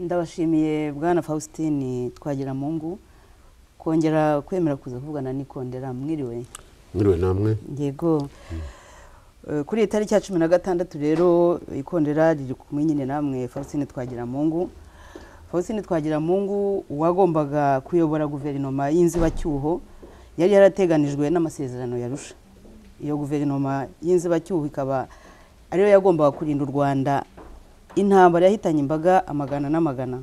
turashimiye bwana faustin twagiramungu kongera kwemera kuza kuvugana n'ikondera mwiriwe mwiriwe namwe yego kuri iyi tariki ya cumi na gatandatu rero ikondera riri kumwe nyine namwe faustin twagiramungu faustin twagiramungu uwagombaga kuyobora guverinoma y'inzibacyuho yari yarateganijwe n'amasezerano yarusha iyo guverinoma y'inzibacyuho ikaba ariyo yagombaga kurinda u rwanda intambara yahitanye imbaga amagana n'amagana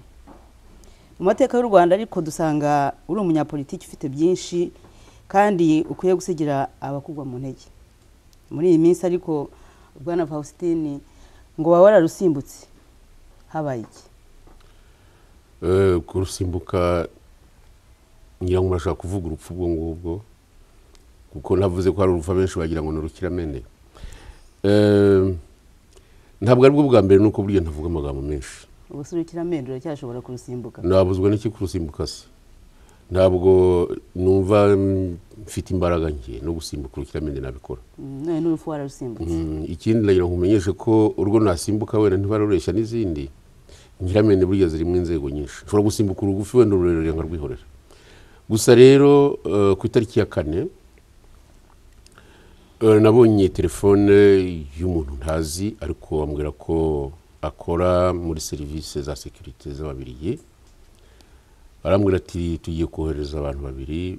mu mateka y'u rwanda ariko dusanga uri umunyapolitiki ufite byinshi kandi ukwiye gusigira abakugwa mu ntege muri iyi minsi ariko bwana faustin ngo waba wararusimbutse habaye iki kurusimbuka ngira ngo urashobora kuvuga urupfu ubwo ngubwo kuko navuze ko hari urupfu benshi bagira ngo ni urukiramende ntabwo aribwo bwa mbere nuko burya ntavuga amagambo menshi ubuse urukiramende uracyashobora kurusimbuka nabuzwa n'iki kurusimbuka se ntabwo numva mfite imbaraga nke no gusimbuka urukiramende nabikora none n'urupfu wararusimbutse Mm, ikindi nagira ngo umenyeshe ko urwo nasimbuka wenda ntibaroreshya n'izindi nyiramende burya zirimo inzego nyinshi ushobora gusimbuka urugufi wenda ururerure nkarwihorera gusa rero eh, ku itariki ya kane eh, nabonye telefone y'umuntu ntazi ariko ambwira ko akora muri serivisi za sekirite z'ababiriye arambwira ati tugiye kohereza abantu babiri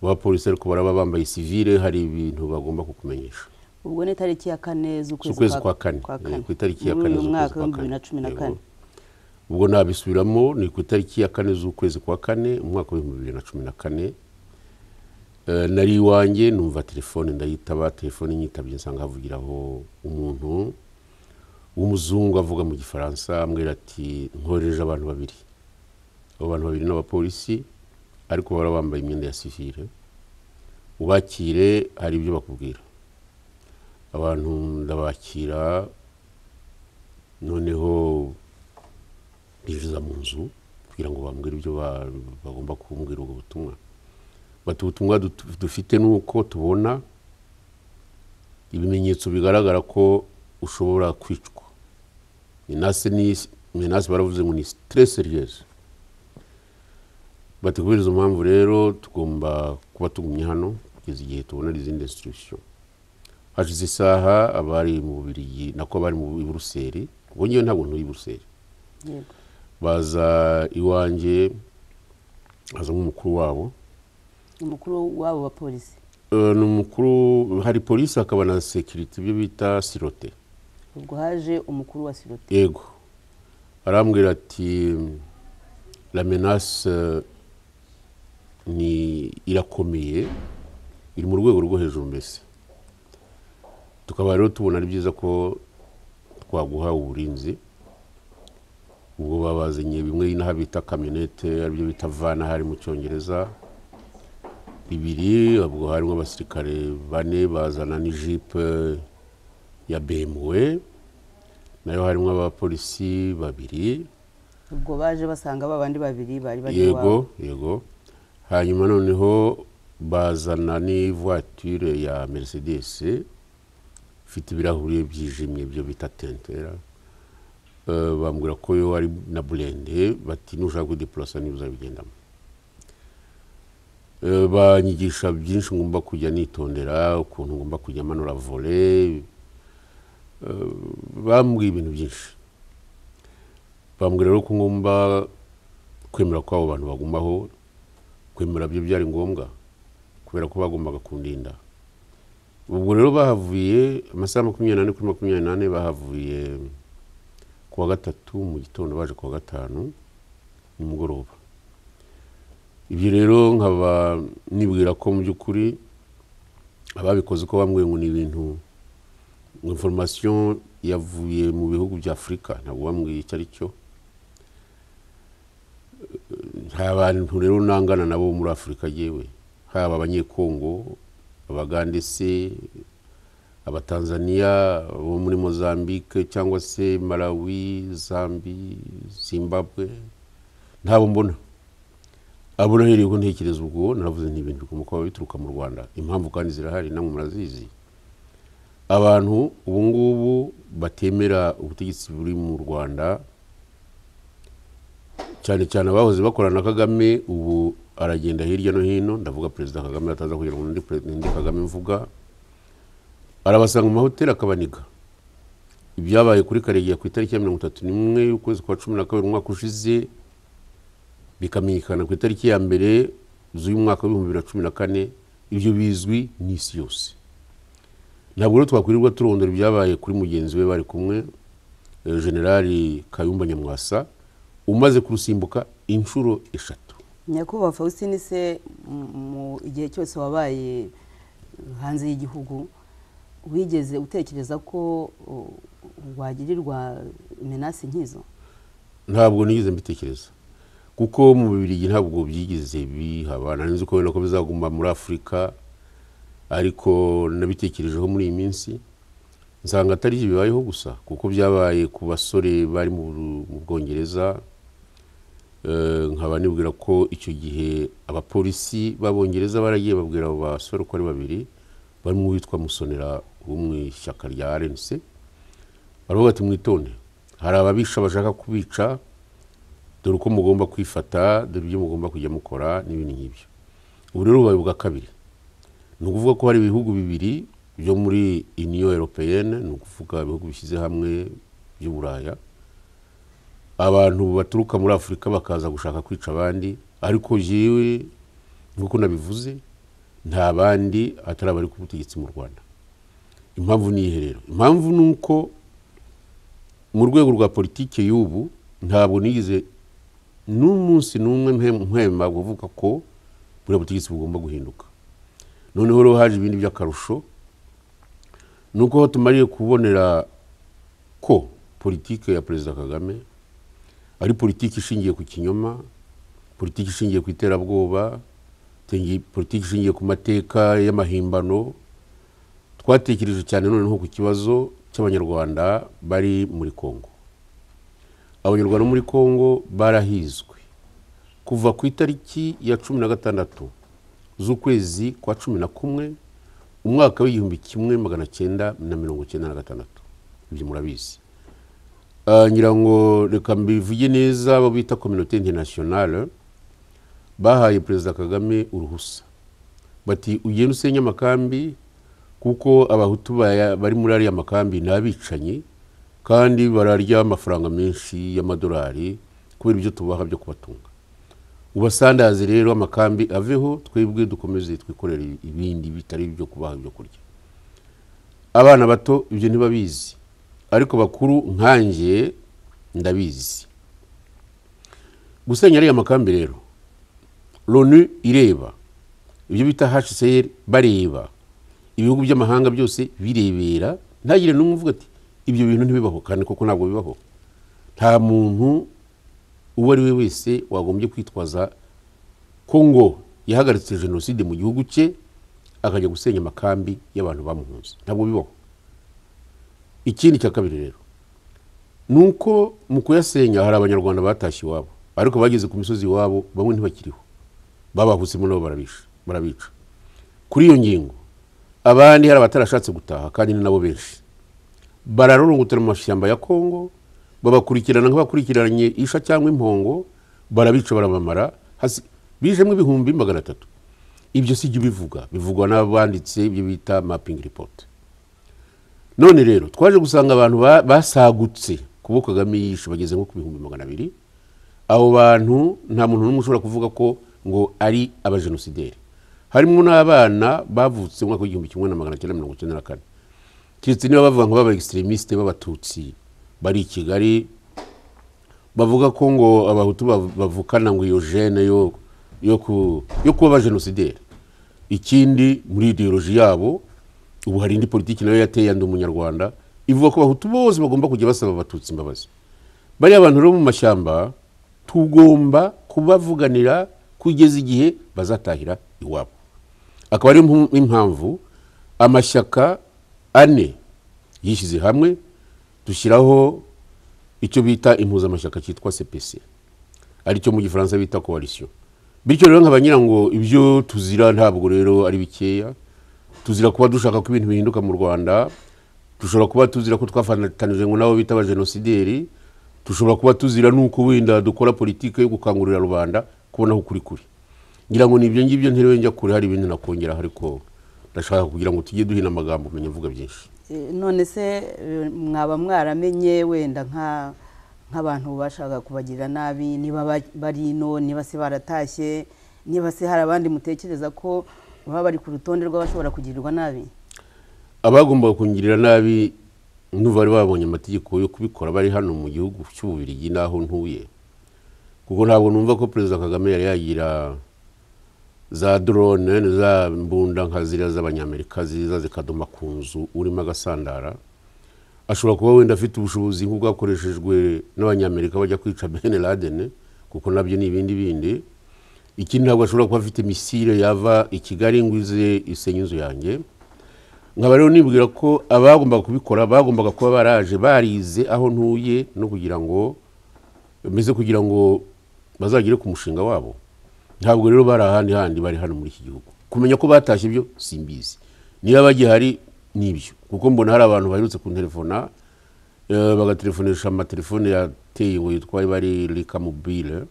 b'abapolisi ariko baraba bambaye sivile hari ibintu bagomba kukumenyesha ubwo ni tariki ya kane z'ukwezi kwa kane Eh, ku itariki ya kane muri uyu z'ukwezi mwaka kwa w'ibihumbi bibiri na kane cumi na Yego. kane ubwo nabisubiramo ni ku itariki ya kane z'ukwezi kwa kane umwaka w'ibihumbi bibiri na cumi na kane Eh, nari iwanjye numva telefone ndayitaba telefone nyitabye nsanga havugiraho umuntu w'umuzungu avuga mu gifaransa ambwira ati nkoreje abantu babiri abo bantu babiri n'abapolisi ariko bara bambaye imyenda ya sivile ubakire hari ibyo bakubwira abantu ndabakira noneho binjiza mu nzu kugira ngo bambwire ibyo ba- bagomba kumbwira ubwo butumwa bati ubutumwa dut- dufite ni uko tubona ibimenyetso bigaragara ko ushobora kwicwa menase ni menase baravuze ngo ni stress seriyeze bati kubera izo mpamvu rero tugomba kuba tugumye hano kugeza igihe tubona izindi instruction hashize isaha abari mu bubirigi nako bari mu i buruseli ubwo ngewe ntabwo ntuye i buruseli yego baza iwanjye hazamo umukuru wabo umukuru w'abo bapolisi Eh, ni umukuru hari polisi hakaba na sekiriti ibyo bita sirote ubwo haje umukuru wa sirote yego arambwira ati la menace eh, ni irakomeye iri mu rwego rwo hejuru mbese tukaba rero tubona ari byiza ko twaguha uburinzi ubwo babazanye bimwe inaha bita kamyonete aribyo bita vana hari mu cyongereza bibiri ubwo harimo abasirikare bane bazana n'ijipe ya BMW nayo harimo abapolisi babiri ubwo baje basanga ba bandi babiri bari bari iwabo yego yego hanyuma noneho bazana n'ivuwature ya mercedes ifite ibirahuri byijimye byo bita tentera Eh, bambwira ko yo ari na burende bati nushaka kudepurasa niba uzabigendamo Eh, banyigisha byinshi ngomba kujya nitondera ukuntu ngomba kujya manura vole Eh, bambwiye ibintu byinshi bambwira rero ko ngomba kwemera ko abo bantu bagumaho kwemera byo byari ngombwa kubera ko bagombaga kundinda ubwo rero bahavuye amasaha makumyabiri n'ane kuri makumyabiri n'ane bahavuye ku wa gatatu mu gitondo baje ku wa gatanu nimugoroba ibyo rero nkaba nibwira ko mu by'ukuri ababikoze ko bambwiye ngo ni ibintu ngo information yavuye mu bihugu bya afurika ntabwo bambwiye icyo ari cyo hari abantu rero nangana nabo muri afurika yewe haba abanyekongo abagandese abatanzaniya bo muri mozambique cyangwa se malawi zambi zimbabwe ntabo mbona abo nahereye ko ntekereza ubwo naravuze n'ibintu bikomoka biba bituruka mu rwanda impamvu kandi zirahari namwe murazizi abantu ubu ngubu batemera ubutegetsi buri mu rwanda cyane cyane abahoze bakorana na kagame ubu aragenda hirya no hino ndavuga perezida kagame ataza kugira ngo ndi perezida ndi kagame mvuga arabasanga mu mahoteli akabaniga ibyabaye kuri karegeya ku itariki ya mirongo itatu n'imwe y'ukwezi kwa cumi na kabiri umwaka ushize bikamenyekana ku itariki ya mbere z'uyu mwaka w'ibihumbi bibiri na cumi na kane ibyo bizwi n'isi yose ntabwo rero twakwirirwa turondora ibyabaye kuri mugenzi we bari kumwe eh, generali kayumba nyamwasa umaze kurusimbuka inshuro eshatu nyakubahwa faustin se m- mu igihe cyose wabaye hanze y'igihugu wigeze utekereza ko uh, wagirirwa menasi nk'izo ntabwo nigeze mbitekereza kuko mu bibirigi ntabwo byigeze bihaba nari nzi ko wenda ko bizaguma muri afurika ariko nabitekerejeho muri iyi minsi nsanga atari byo bibayeho gusa kuko byabaye ku basore bari mu Buru- mu bwongereza Eh, nkaba nibwira ko icyo gihe abapolisi b'abongereza baragiye babwira abo basore uko ari babiri barimo uwitwa musonera wo mu ishyaka rya rnc baravuga ati mwitonde hari ababisha bashaka kubica dore uko mugomba kwifata dore ibyo mugomba kujya mukora n'ibindi nk'ibyo ubu rero bubaye ubwa kabiri ni ukuvuga ko hari ibihugu bibiri byo muri uniyo europeyene ni ukuvuga ibihugu bishyize hamwe by'uburaya abantu baturuka muri afurika bakaza gushaka kwica abandi ariko jewe nk'uko nabivuze nta bandi atari abari ku butegetsi mu rwanda impamvu ni iyi rero impamvu ni uko mu rwego rwa politiki y'ubu ntabwo nigize n'umunsi n'umwe mpe- mpema kuvuga ko buriya butegetsi bugomba guhinduka noneho rero haje ibindi by'akarusho ni uko aho tumariye kubonera ko politiki ya perezida kagame ari politiki ishingiye ku kinyoma politiki ishingiye ku iterabwoba tengi- politiki ishingiye ku mateka y'amahimbano twatekereje cyane noneho ku kibazo cy'abanyarwanda bari muri kongo abanyarwanda bo muri kongo barahizwe kuva ku itariki ya cumi na gatandatu z'ukwezi kwa cumi na kumwe umwaka w'igihumbi kimwe magana cyenda na mirongo cyenda na gatandatu ibyo murabizi Ah, ngira ngo reka mbivuge neza abo bita kominote interinasiyonale bahaye perezida kagame uruhusa bati ugenda usenye amakambi kuko abahutu baya- bari muri ariya makambi ni abicanyi kandi bararya amafaranga menshi y'amadolari kubera ibyo tubaha byo kubatunga ubasandaze rero amakambi aveho twebwe dukomeze twikorere ibindi bitari ibyo kubaha ibyo kurya abana bato ibyo ntibabizi ariko bakuru nkanjye ndabizi gusenya ariya makambi rero loni ireba ibyo bita hcr bareba ibihugu by'amahanga byose birebera ntagire n'umwe uvuga ati ibyo bintu ntibibaho kandi koko ntabwo bibaho nta muntu uwo ari we wese wagombye kwitwaza ko ngo yahagaritse jenoside mu gihugu cye akajya gusenya amakambi y'abantu bamuhunze ntabwo bibaho ikindi cya kabiri rero ni uko mu kuyasenya hari abanyarwanda batashye iwabo ariko bageze ku misozi iwabo bamwe ntibakiriho babahutsemo nabo barabisha- barabica kuri iyo ngingo abandi hari abatarashatse gutaha kandi ni nabo benshi bararorongotera mu mashyamba ya kongo babakurikirana nk'abakurikiranye isha cyangwa impongo barabica barabamara hasi- bijemo ibihumbi magana atatu ibyo si byo bivuga bivugwa n'abanditse ibyo bita mapping report none rero twaje gusanga abantu ba- basagutse kubo kagame yishe bageze nko ku bihumbi magana abiri abo bantu nta muntu n'umwe ushobora kuvuga ko ngo ari abajenosideri harimo n'abana bavutse mu mwaka w'igihumbi kimwe na magana cyenda mirongo icyenda na kane keretse niba bavuga ngo baba extremistes b'abatutsi bari i kigali bavuga ko ngo abahutu bav- bavukana ngo iyo jene yo yo ku yo kuba abajenosideri ikindi muri ideoloji yabo ubu hari indi politiki nayo yateye yandi umunyarwanda ivuga ko abahutu bose bagomba kujya basaba abatutsi imbabazi bariya bantu rero mu mashyamba tugomba kubavuganira kugeza igihe bazatahira iwabo akaba ari impu- impamvu amashyaka ane yishyize hamwe dushyiraho icyo bita impuzamashyaka cyitwa CPC aricyo mu gifaransa bita coalition bityo rero nk'abanyira ngo ibyo tuzira ntabwo rero ari bikeya tuzira kuba dushaka ko ibintu bihinduka mu rwanda dushobora kuba tuzira ko twafatanije ngo nabo bita abajenosideri dushobora kuba tuzira nuko wenda dukora politiki yo gukangurira rubanda kubona aho kuri kuri ngira ngo nibyo ngibyo nterewe njya kure hari ibindi nakongeraho ariko ndashaka kugira ngo tujye duhina amagambo umenye mvuga byinshi Eh, none se eh, mwaba mwaramenye wenda nka nk'abantu bashaka kubagirira nabi niba ba- bari ino niba se baratashye niba se hari abandi mutekereza ko baba bari ku rutonde rw'abashobora kugirirwa nabi abagombaga kungirira nabi n'ubu bari babonye amategeko yo kubikora bari hano mu gihugu cy'ububirigi n'aho ntuye kuko ntabwo numva ko perezida kagame yari yagira za dorone za mbunda nka ziriya z'abanyamerika ziza zikadoma ku nzu urimo agasandara ashobora kuba wenda afite ubushobozi nk'ubwakoreshejwe n'abanyamerika bajya kwica bene ladene kuko nabyo ni ibindi bindi ikindi ntabwo ashobora kuba afite misile yava i kigali ngo ize isenye inzu yanjye nkaba rero nibwira ko abagombaga kubikora bagombaga kuba baraje barize aho ntuye no kugira ngo bimeze kugira ngo bazagere ku mushinga wabo ntabwo rero bari ahandi handi bari hano muri iki gihugu kumenya ko batashye ibyo simbizi niba bagihari nibyo kuko mbona hari abantu baherutse kunterefona eh, bagatelefonesha amatelefone yateye ngo yitwa bari rika mobile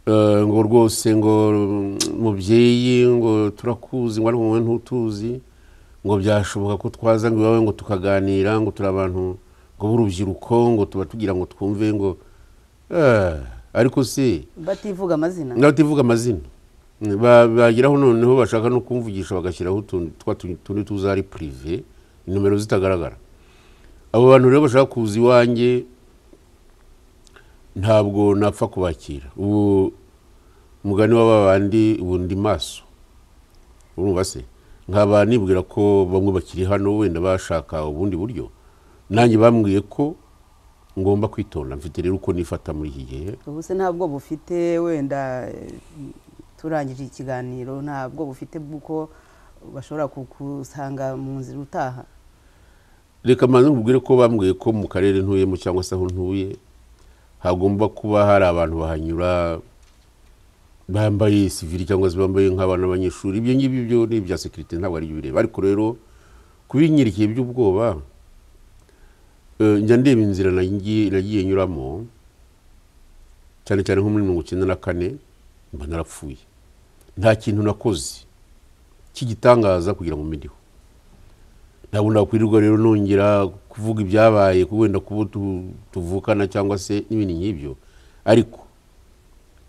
Eh, ngo rwose ngo mm, mubyeyi ngo turakuzi ngo ariko wowe ntutuzi ngo byashoboka ko twaza ngo iwawe ngo tukaganira ngo turi abantu ngo b'urubyiruko ngo tuba tugira ngo twumve ngo eh, ariko si bativuga amazina n'abativuga amazina Ba- bageraho noneho bashaka no kumvugisha bagashyiraho utuntu twa tundi tundi tuzari purive nimero zitagaragara abo bantu rero bashaka kuza iwanjye ntabwo napfa kubakira ubu umugani wa babandi ubu ndi maso urumva se nkaba nibwira ko bamwe bakiri hano wenda bashaka ubundi buryo nanjye bambwiye ko ngomba kwitonda mfite rero uko nifata muri iki gihe ubu se ntabwo bufite wenda eh, turangije ikiganiro ntabwo bufite bw'uko bashobora kukusanga mu nzira utaha reka mbanze nkubwire ko bambwiye ko mu karere ntuyemo cyangwa se aho ntuye hagomba kuba hari abantu bahanyura bambaye sivili cyangwa se bambaye nk'abana b'abanyeshuri ibyo ngibyo byo ni ibya sekirite ntabwo ari byo bireba ariko rero kubinyirikiye by'ubwoba eh, njya ndeba inzira nagiye nagiye nyuramo cyane cyane nko muri mirongo icyenda na kane mba narapfuye nta kintu nakoze cy'igitangaza kugira ngo mbideho ntabwo nakwirirwa rero nongera kuvuga ibyabaye ko wenda kuba tu- tuvukana cyangwa se n'ibindi nk'ibyo ariko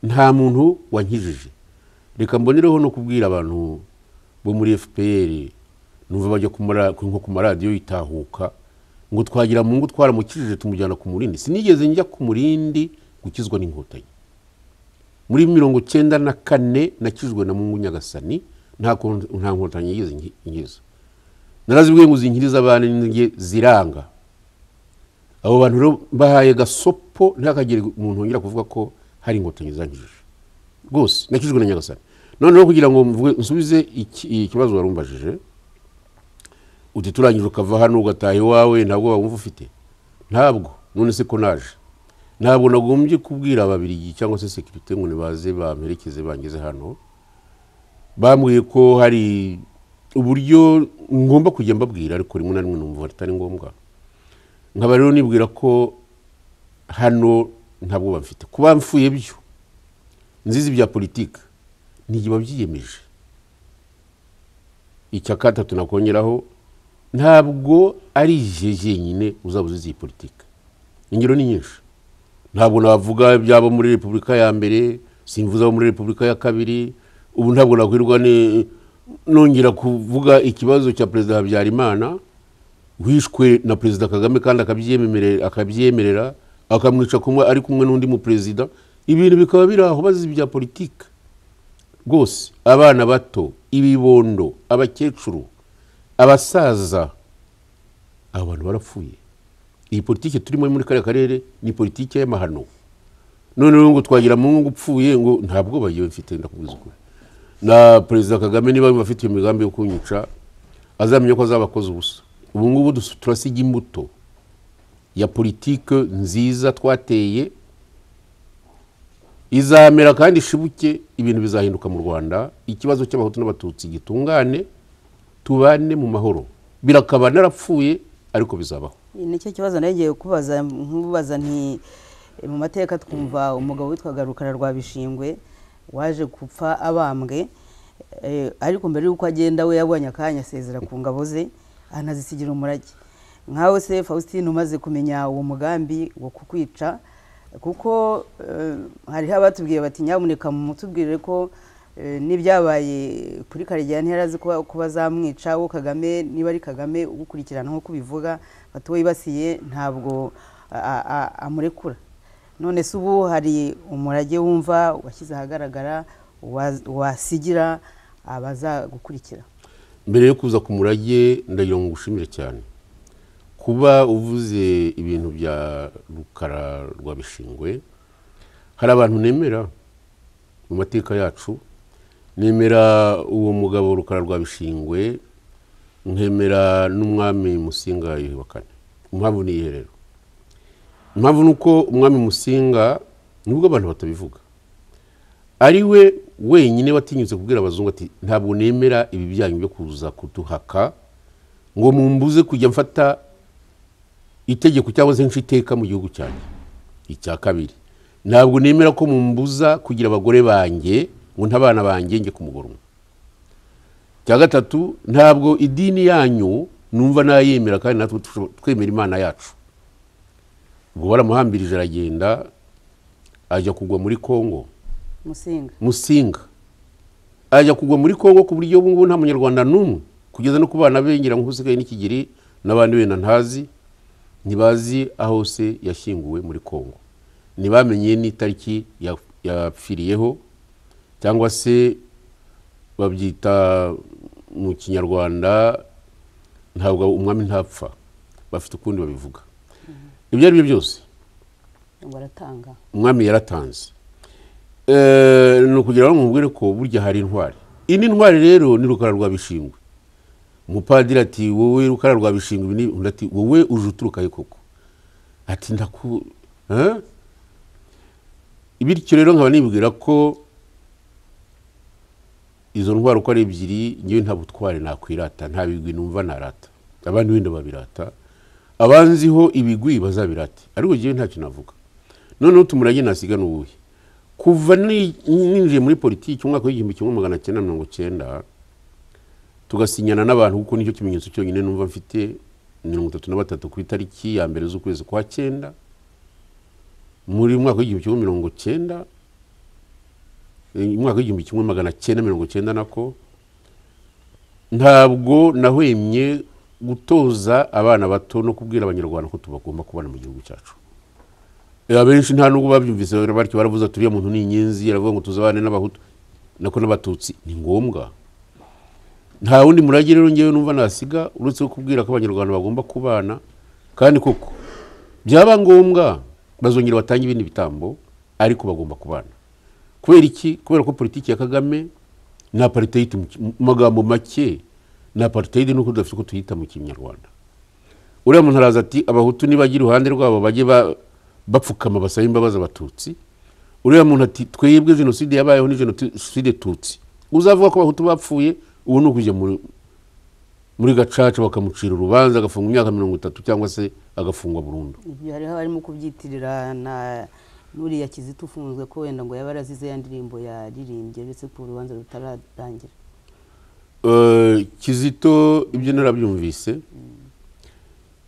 nta muntu wankijije reka mbonereho no kubwira abantu bo muri fpr numva bajya ku mara- ku- nko ku maradiyo yitahuka ngo twagira mungu twaramukijije tumujyana ku murindi sinigeze njya ku murindi gukizwa n'inkotanyi muri mirongo cyenda na kane nakijwe na mungu nyagasani nta kon- nta nkotanyi yigeze nki- nkiza narazibwiye ngo zinkiriza abana n'inge ziranga abo bantu rero bahaye gasopo ntakagire umuntu wongera kuvuga ko hari inkotanyi zankijije rwose nakijwe na nyagasani noneho kugira ngo mvuge- nsubize iki- ikibazo wari umbajije uti turangije ukava hano ugataha iwawe ntabwo wumva ufite ntabwo none se ko naje ntabwo nagombye kubwira ababirigi cyangwa se sekirite ngo nibaze bamperekeze bangeze hano bambwiye ko hari uburyo ngomba kujya mbabwira ariko rimwe na rimwe numva atari ngombwa nkaba rero nibwira ko hano nta bwoba mfite kuba mfuye byo nzizi bya politiki ntigiba byiyemeje icya gatatu nakongeraho ntabwo ari igihe jyenyine uzaba uzizi iyi politiki ingero ni nyinshi ntabwo navuga iby'abo muri repubulika ya mbere simvuze abo muri repubulika ya kabiri ubu ntabwo nakwirwa ni- nongera kuvuga ikibazo cya perezida habyarimana wishwe na perezida kagame kandi akabyemerera akabyemerera akamwica kumwe ari kumwe n'undi muperezida ibintu bikaba biri aho bazi ibya politiki rwose abana bato ibibondo abakecuru abasaza abo bantu barapfuye iyi politiki turimo muri kariya karere ni politiki y'amahano noneho ngo twagira mu ngo upfuye ngo nta bwoba yewe mfite ndakubwiza ukuri na perezida kagame niba yumva afite iyo migambi yo kunyica azamenya ko azaba akoze ubusa ubu ngubu dus- turasiga imbuto ya politike nziza twateye izamera kandi ishibuke ibintu bizahinduka mu rwanda ikibazo cy'abahutu n'abatutsi gitungane tubane mu mahoro birakaba narapfuye ariko bizabaho nicyo kibazo nagiye kubaza nkubaza nti mu mateka twumva umugabo witwaga rukara rwa bishingwe waje gupfa abambwe eh, ariko mbere y'uko agenda we yabonye akanya asezera ku ngabo ze anazisigira umurage nkawe se faustin umaze kumenya uwo mugambi wo kukwica kuko eh, hariho abatubwiye bati nyamuneka mutubwire ko eh, n'ibyabaye kuri karegeya ntiyarazi kuba kuba azamwica wo kagame niba ari kagame ugukurikirana nk'uko ubivuga bati we yibasiye ntabwo a- a- amurekura none se ubu hari umurage wumva washyize ahagaragara wa- wasigira abazagukurikira mbere yo kuza ku murage ndagira ngo ngushimire cyane kuba uvuze ibintu bya rukara rwa bishingwe hari abantu nemera mu mateka yacu nemera uwo mugabo rukara rwa bishingwe nkemera n'umwami musinga yuhi kane impamvu ni iyihe rero impamvu ni uko umwami musinga nubwo abantu batabivuga ari we wenyine watinyutse kubwira abazungu ati ntabwo nemera ibi byanyu byo kuza kuduhaka ngo mumbuze kujya mfata itegeko cyangwa se nce iteka mu gihugu cyanjye icya kabiri ntabwo nemera ko mumbuza kugira abagore banjye ngo ntabana banjye njye ku mugore umwe icya gatatu ntabwo idini yanyu numva nayemera kandi natwe tusho- twemera imana yacu ubwo baramuhambirije aragenda ajya kugwa muri kongo musinga musinga ajya kugwa muri kongo ku buryo ubu ngubu nta munyarwanda n'umwe kugeza no ku bana be ngira ngo usigaye n'ikigiri n'abandi benda ntazi ntibazi aho se yashyinguwe muri kongo ntibamenye n'itariki ya- yapfiriyeho cyangwa se babyita mu kinyarwanda ntabwo umwami ntapfa bafite ukundi babivuga ibyo ari byo byose baratanga umwami yaratanze Eh, ni ukugira ngo mubwire ko burya hari intwari indi ntwari rero ni rukara rwa bishingwe umupadiri ati wowe rukara rwa bishingwe ibi ni undi ati wowe uje uturuka he koko ati ndaku Eh? bityo rero nkaba nibwira ko izo ndwara uko ari ebyiri ngewe nta butware nakwirata nta bigwi numva narata abandi wenda babirata abanziho ibigwi bazabirate ariko ngewe ntacyo navuga noneho tumurage nasiga n'ubuhe kuva ni- ninjiye muri politiki umwaka w'igihumbi kimwe magana cyenda mirongo cyenda tugasinyana n'abantu kuko nicyo kimenyetso cyonyine numva mfite mirongo itatu na batatu ku itariki ya mbere z'ukwezi kwa cyenda muri mwaka w'igihumbi kimwe mirongo cyenda eh, umwaka w'igihumbi kimwe magana cyenda mirongo cyenda nako ntabwo nahwemye gutoza abana bato no kubwira abanyarwanda ko tubagomba kubana mu gihugu cyacu Eh, abenshi nta nubwo babyumvise batyo baravuze ati uriya muntu ni inyenzi aravuga ngo tuzabane n'abahutu nako n'abatutsi ni ngombwa nta wundi murage rero ngewe numva nasiga uretse kubwira ko abanyarwanda bagomba kubana kandi koko byaba ngombwa bazongera batange ibindi bitambo ariko bagomba kubana kubera iki kubera ko politiki ya kagame ni apartheid mu ki- mu magambo make ni apartheid nuko tudafite uko tuyita mu kinyarwanda uriya muntu araza ati abahutu nibajya iruhande rwabo bajye ba- bapfukama basabe imbabazi abatutsi uriya muntu ati twebwe jenoside yabayeho ni jenoside tutsi uzavuga ko abahutu bapfuye ubu ni ukujya muri muri gacaca bakamucira urubanza agafungwa imyaka mirongo itatu cyangwa se agafungwa burundu ibyo hariho abarimo kubyitirira na n'uriya kizito ufunzwe ko wenda ngo yaba yarazize ya ndirimbo yaririmbye uretse ko urubanza rutararangira Eh, kizito ibyo narabyumvise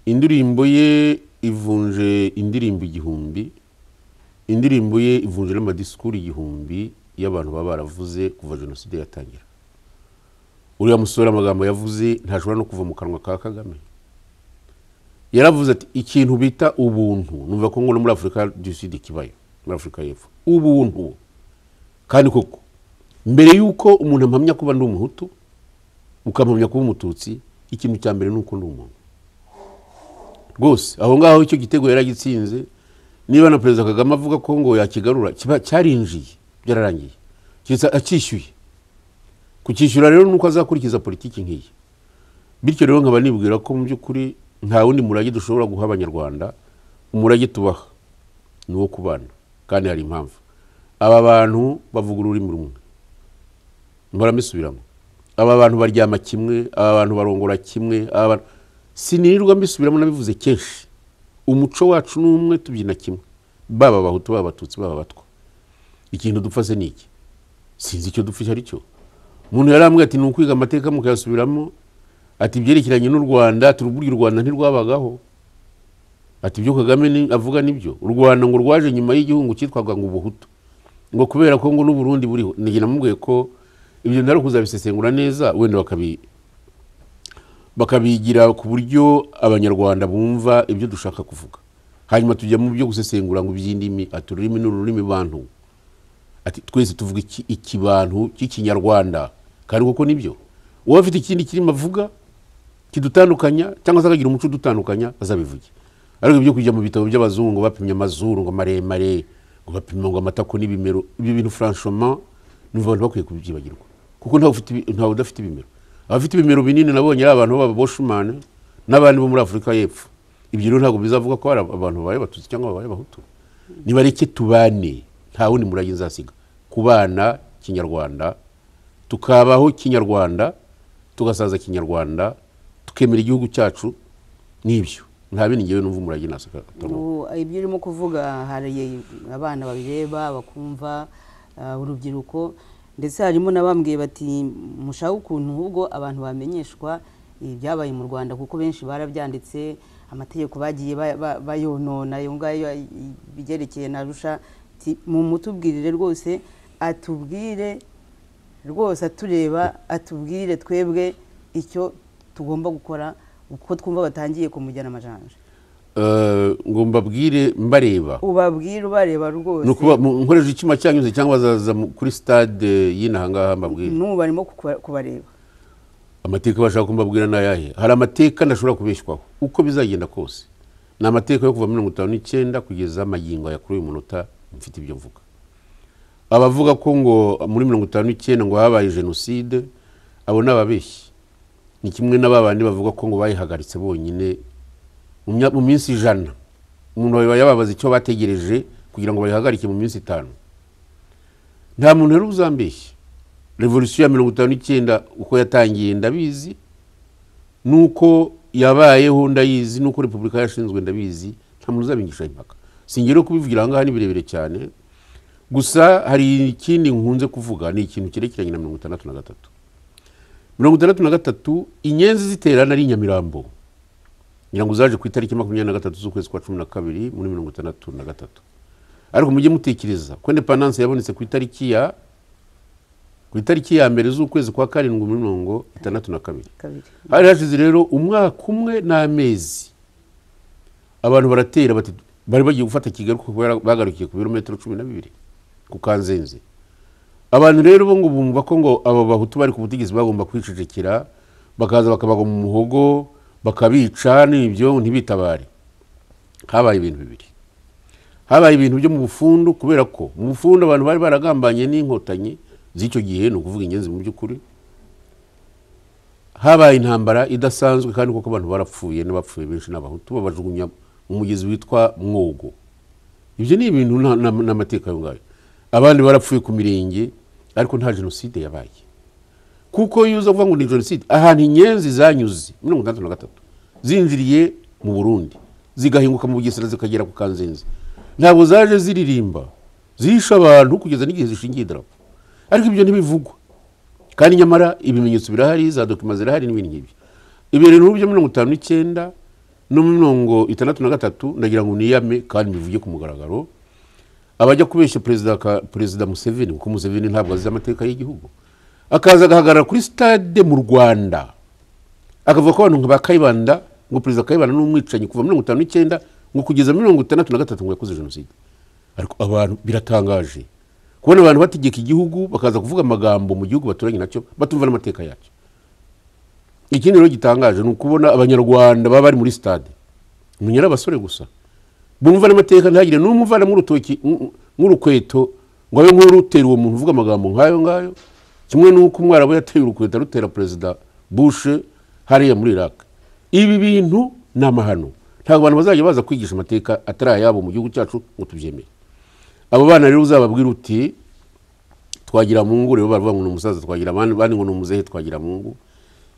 indirimbo ye ivunje indirimbo igihumbi indirimbo ye ivunje n'amadisikuru igihumbi y'abantu baba baravuze kuva jenoside yatangira uriya musore amagambo yavuze ntashobora no kuva mu kanwa ka kagame yaravuze ati ikintu bita ubuntu numva ko ngo no muri afurika du sud kibayo muri afurika y'epfo ubuntu kandi koko mbere y'uko umuntu ampamya kuba ndi umuhutu ukampamya kuba umututsi ikintu cya mbere ni uko ndi umuntu rwose aho ngaho icyo gitego yaragitsinze niba na perezida kagame avuga ko ngo yakigarura kiba cyarinjiye byararangiye keretse acyishyuye kucyishyura rero ni uko azakurikiza politiki nk'iyi bityo rero nkaba nibwira ko mu by'ukuri nta wundi murage dushobora guha abanyarwanda umurage tubaha ni uwo kubana kandi hari impamvu aba bantu bavuga ururimi rumwe mbaramesubiramo aba bantu baryama kimwe aba bantu barongora kimwe aba bantu sinirirwa mbisubiramo nabivuze kenshi umuco wacu ni umwe tubyina kimwe baba abahutu baba abatutsi baba abatwa ikintu dupfa se ni iki sinzi icyo dupfa icyo ari cyo umuntu yarambwiye ati ni ukwiga amateka mukayasubiramo ati ibyerekeranye n'u rwanda turuburiye u rwanda ntirwabagaho ati ibyo kagame ni- avuga nibyo u rwanda ngo rwaje nyuma y'igihungu cyitwaga ngo ubuhutu ngo kubera ko ngo n'uburundi buriho nige namubwiye ko ibyo ntari kuzabisesengura neza wenda bakabi bakabigira ku buryo abanyarwanda bumva ibyo dushaka kuvuga hanyuma tujya mu byo gusesengura ngo iby'indimi ati ururimi ni ururimi bantu ati twese tuvuga iki- ikibantu cy'ikinyarwanda kandi kuko nibyo uba afite ikindi kirimo avuga kidutandukanya cyangwa se akagira umuco udutandukanya azabivuge ariko ibyo kujya mu bitabo by'abazungu bapimye amazuru ngo maremare ngo bapima ngo amatako n'ibimero ibyo bintu franchement numva abantu bakwiye kubyibagirwa kuko ntawe ufite ibi- ntawe udafite ibimero abafite ibimero binini nabonye ari abantu b'ababoshumani n'abandi bo muri afurika y'epfo ibyo rero ntabwo bizavuga ko hari abantu babaye abatutsi cyangwa babaye abahutu nibareke tubane nta wundi murage nzasiga kubana kinyarwanda tukabaho kinyarwanda tugasaza kinyarwanda tukemera igihugu cyacu n'ibyo nta bindi ngewe numva umurage nasiga atari Ubu, ibyo urimo kuvuga hari abana babireba bakumva ah, urubyiruko ndetse harimo n'abambwiye bati mushaka ukuntu ahubwo abantu bamenyeshwa ibyabaye mu rwanda kuko benshi barabyanditse amategeko bagiye ba- ba- bayonona ayo ngayo ibyerekeye na rusha Ati, mu mutubwirire rwose atubwire rwose atureba atubwire twebwe icyo tugomba gukora uko twumva batangiye kumujyana amajanja Eh, ngo mbabwire mbareba ubabwire ubareba rwose ni ukuba mu- nkoresha icyuma cyanyuze cyangwa bazaza mu- kuri stade y'ino aha ngaha mbabwire n'ubu barimo kuba- kubareba amateka bashaka kumbabwira ni ayahe hari amateka ntashobora kubeshywaho uko bizagenda kose ni amateka yo kuva mirongo itanu n'icyenda kugeza magingo aya kuri uyu munota mfite ibyo mvuga abavuga ko ngo muri mirongo itanu n'icyenda ngo habaye jenoside abo ni ababeshyi ni kimwe na ba bandi bavuga ko ngo bayihagaritse bonyine mu mya- mu minsi ijana umuntu yaba yababaza icyo bategereje kugira ngo bayihagarike mu minsi itanu nta muntu rero uzambeshya revolisiyo ya mirongo itanu n'icyenda uko yatangiye ndabizi nuko yabayeho ndayizi nuko repubulika yashinzwe ndabizi nta muntu uzabingisha impaka singere kubivugira aha ngaha ni birebire cyane gusa hari ikindi nkunze kuvuga ni ikintu cyerekeranye na mirongo itandatu na gatatu mirongo itandatu na gatatu inyenzi ziterana ari i nyamirambo ngira ngo zaje ku itariki makumyabiri na gatatu z'ukwezi kwa cumi na kabiri muri mirongo itandatu na gatatu ariko mujye mutekereza ko indepandanse yabonetse ku itariki ya ku itariki ya mbere z'ukwezi kwa karindwi muri mirongo itandatu na kabiri kabiri hari hashize rero umwaka umwe n'amezi abantu baratera bati bari bagiye gufata kigali kuko bara- bagarukiye ku birometero cumi na bibiri ku kanzenze abantu rero bo ngo bumva ko ngo aba bahutu bari ku butegetsi bagomba kwicecekera bakaza bakabagwa mu muhogo bakabica n'ibyo ntibitabare habaye ibintu bibiri habaye ibintu byo mu bufundu kubera ko mu bufundu abantu bari baragambanye n'inkotanyi z'icyo gihe ni ukuvuga ingenzi mu by'ukuri habaye intambara idasanzwe kandi kuko abantu barapfuye n'abapfuye benshi n'abahutu babajugunya mu mugezi witwa mwogo ibyo ni ibintu nta- na- n'amateka ayo ngayo abandi barapfuye ku mirenge ariko nta jenoside yabaye kuko iyo uza kuvuga ngo ni jenoside ahantu inyenzi zanyuze mirongo itandatu na gatatu zinjiriye mu burundi zigahinguka mu bugesera zikagera ku kanzenze ntabwo zaje ziririmba zihishe abantu kugeza n'igihe zishingiye idarapo ariko ibyo ntibivugwa kandi nyamara ibimenyetso birahari za dokima zirahari n'ibindi nk'ibyo ibintu byo mirongo itanu n'icyenda no mu mirongo itandatu na gatatu ndagira ngo niyame kandi bivuge ku mugaragaro abajya kubeshya perezida ka- perezida museveni kuko museveni ntabwo azi amateka y'igihugu akaza agahagarara kuri stade mu rwanda akavuga ko abantu nka ba kayibanda ngo perezida kayibanda ni umwicanyi kuva mirongo itanu n'icyenda ngo kugeza mirongo itandatu na gatatu ngo yakoze jenoside ariko abantu biratangaje kubona abantu bategeka igihugu bakaza kuvuga amagambo mu gihugu baturanye nacyo batumva n'amateka yacyo ikindi rero gitangaje ni ukubona abanyarwanda baba bari muri stade umenya ari abasore gusa bumva n'amateka ntihagire n'umwe uvana nk'urutoki nk- nk'urukweto ngo abe nk'urutera uwo muntu uvuga amagambo nk'ayo ngayo kimwe n'uko umwarabu yateye urukweto arutera perezida bushe hariya muri iraq ibi bintu ni amahano ntabwo abantu bazajya baza kwigisha amateka atari ayabo mu gihugu cyacu ngo tubyemere abo bana rero uzababwira uti twagira mungu rero baravuga ngo ni umusaza twagira abandi abandi ngo ni umuzehe twagira mungu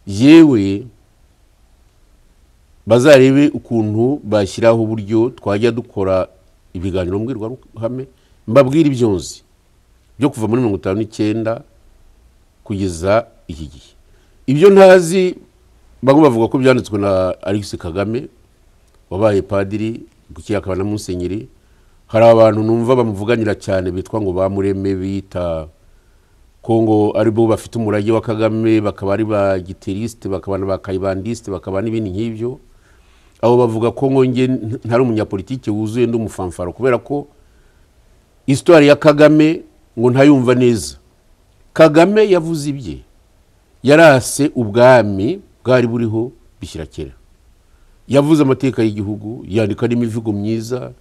yewe bazarebe ukuntu bashyiraho uburyo twajya dukora ibiganiro mbwirwaruhame mbabwire ibyo nzi byo kuva muri mirongo itanu n'icyenda kugeza iki gihe ibyo ntazi bamwe bavuga ko byanditswe na alex kagame wabaye padiri gukira akaba na musenyeri hari abantu numva bamuvuganira cyane bitwa ngo bamureme bita kongo aribo bafite umurage wa kagame bakaba ari ba giterisite bakaba na ba kayibandisite bakaba n'ibindi nk'ibyo abo bavuga ko nkonge ntari umunyapolitike wuzuye ndi umufamfaro kubera ko isitwari ya kagame ngo ntayumva neza kagame yavuze ibye yarase ubwami bwari buriho bishyira kera yavuze amateka y'igihugu yandika n'imivugo myiza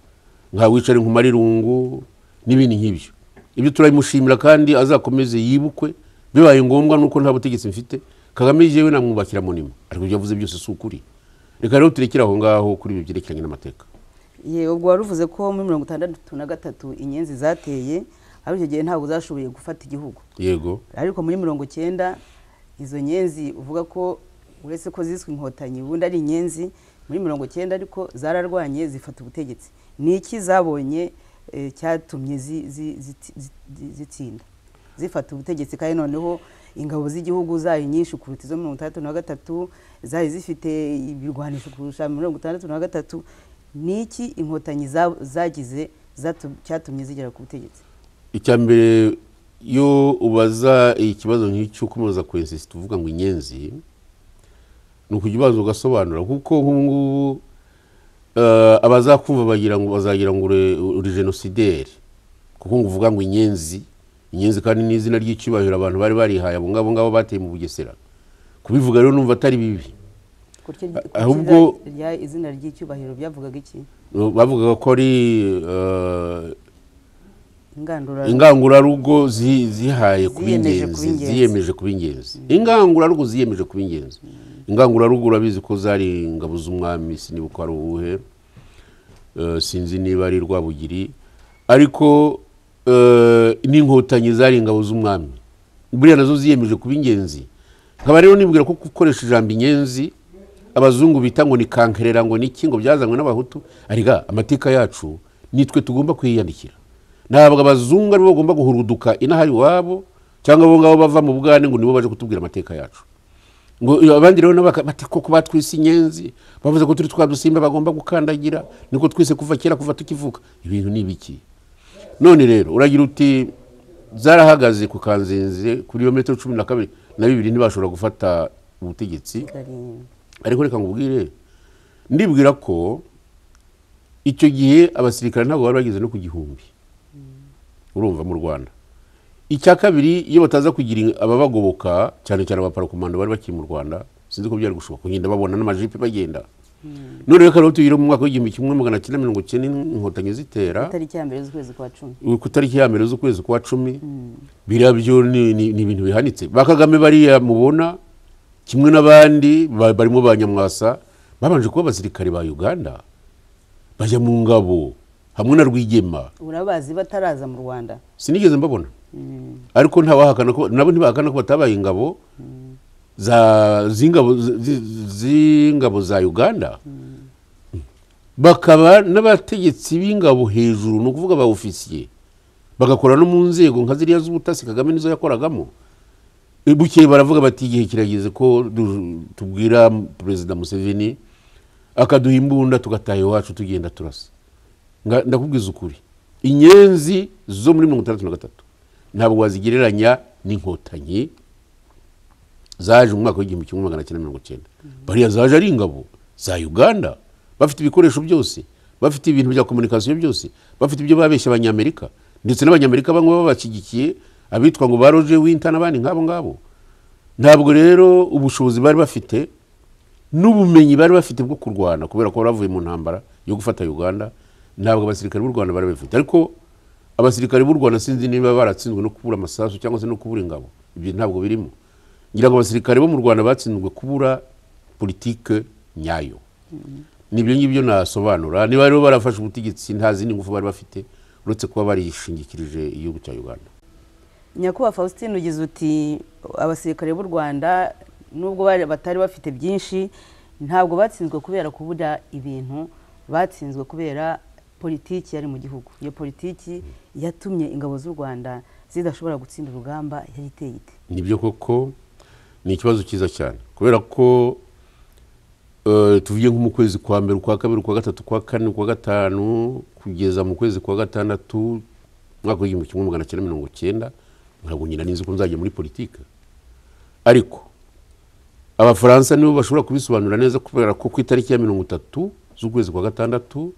nka wicare nkumarirungu n'ibindi nk'ibyo ibyo turabimushimira kandi azakomeze yibukwe bibaye ngombwa nuko nta butegetsi mfite kagame yewe namwubakira munima ariko ibyo yavuze byose si ukuri reka rero turekere aho ngaho kuri ibi byerekeranye n'amateka ye ubwo wari uvuze ko muri mirongo itandatu na gatatu inyenzi zateye ari icyo gihe ntabwo uzashoboye gufata igihugu yego ariko muri mirongo icyenda izo nyenzi uvuga ko uretse ko ziswe inkotanyi ubundi ari inyenzi muri mirongo icyenda ariko zararwanye zifata ubutegetsi ni iki zabonye cyatumye zitsinda zifata ubutegetsi kandi noneho ingabo z'igihugu zari nyinshi kuruta izo mirongo itandatu na gatatu zari zifite ibirwanisho kurusha mirongo itandatu na gatatu ni iki inkotanyi zagize cyatumye zigera ku butegetsi icya mbere iyo ubaza ikibazo nk'icyo ukomeza kwesisi tuvuga ngo inyenzi ni ukujya ubanza ugasobanura kuko nk'ubu abazakumva bagira ngo bazagira ngo uri jenosideri kuko ngo uvuga ngo inyenzi inyenzi kandi ni izina ry'icyubahiro abantu bari barihaye abo ngabo ngabo bateye mu bugesera kubivuga rero numva atari bibi ahubwo izina ry'icyubahiro byavugaga iki bavugaga ko ari ingangurarugo zihaye kuba ingenzi ziyemeje kuba ingenzi ingangurarugo ziyemeje kuba ingenzi ingangurarugo urabizi ko zari ingabo z'umwami niba uko ari uwuhe sinzi niba ari rwabugiri ariko n'inkotanyi zari ingabo z'umwami buriya nazo ziyemeje kuba ingenzi nkaba rero nibwira ko gukoresha ijambo inyenzi abazungu bita ngo ni kankerera ngo niki ngo byazanywe n'abahutu arega amateka yacu nitwe tugomba kwiyandikira ntabwo abazungu aribo bagomba guhuruduka inahari iwabo cyangwa abo ngabo bava mu bwane ngo nibo baje kutubwira amateka yacu ngo abandi rero bati koko batwise inyenzi bavuze ko turi twa dusimba bagomba gukandagira niko twise kuva kera kuva tukivuka ibintu ni ibiki none rero uragira uti zarahagaze ku kanzenze kuri iyo metero cumi na kabiri na bibiri ntibashobora gufata ubutegetsi ariko reka ngubwire ndibwira ko icyo gihe abasirikare ntabwo bari bageze no ku gihumbi urumva mu rwanda icya kabiri iyo bataza kugira ababagoboka cyane cyane abaparakomando bari bakiri mu rwanda sinzi ko byari gushoboka kugenda babona n'amajipe bagenda none reka rero tugire mu mwaka w'igihumbi kimwe magana cyenda mirongo icyenda inkotanyi zitera ku itariki ya mbere z'ukwezi kwa cumi ku itariki ya mbere z'ukwezi kwa cumi biriya byo ni ibintu bihanitse ba kagame bariya mubona kimwe n'abandi barimo ba nyamwasa babanje kuba abasirikare ba uganda bajya mu ngabo hamwe na rwigema urabazi bataraza mu rwanda sinigeze mbabona ariko ntawahakana ko nabo ntibahakana ko batabaye ingabo z'ingabo za uganda bakaba n'abategetsi b'ingabo hejuru ni ukuvuga ba ofisiye bagakora no mu nzego nka ziriya z'ubutasi kagame nizo yakoragamo bukeye baravuga bati igihe kirageze ko tubwira perezida museveni akaduha imbunda tugataha iwacu tugenda turasa ndakubwiza ukuri inyenzi zo muri mirongo itandatu na gatatu ntabwo wazigereranya n'inkotanyi zaje mu mwaka w'igihumbi kimwe magana cyenda mirongo icyenda bariya zaje ari ingabo za uganda bafite ibikoresho byose bafite ibintu bya komunikasiyo byose bafite ibyo babeshya abanyamerika ndetse n'abanyamerika bamwe babashyigikiye abitwa ngo ba roje winta n'abandi nk'abo ngabo ntabwo rero ubushobozi bari bafite n'ubumenyi bari bafite bwo kurwana kubera ko bavuye mu ntambara yo gufata uganda ntabwo abasirikare b'u rwanda bari babifite ariko abasirikare b'u rwanda sinzi niba baratsinzwe no kubura amasasu cyangwa se no kubura ingabo ibyo ntabwo birimo ngira ngo abasirikare bo mu rwanda batsinzwe kubura politike nyayo n'ibyo ngibyo nasobanura niba rero barafashe ubutegetsi nta zindi ngufu bari bafite uretse kuba barishingikirije igihugu cya uganda nyakubahwa faustin ugize uti abasirikare b'u rwanda nubwo batari bafite byinshi ntabwo batsinzwe kubera kubura ibintu batsinzwe kubera politiki yari mu gihugu iyo politiki yatumye ingabo z'u rwanda zidashobora gutsinda urugamba yari iteye ite nibyo koko ni ikibazo cyiza cyane kubera ko eh, tuvuye nko mu kwezi kwa mbere ukwa kabiri ukwa gatatu ukwa kane ukwa gatanu kugeza mu kwezi kwa gatandatu umwaka w'igihumbi kimwe magana cyenda mirongo cyenda ntabwo nyina ninzi ko nzajya muri politiki ariko abafaransa nibo bashobora kubisobanura neza kubera ko ku itariki ya mirongo itatu z'ukwezi kwa gatandatu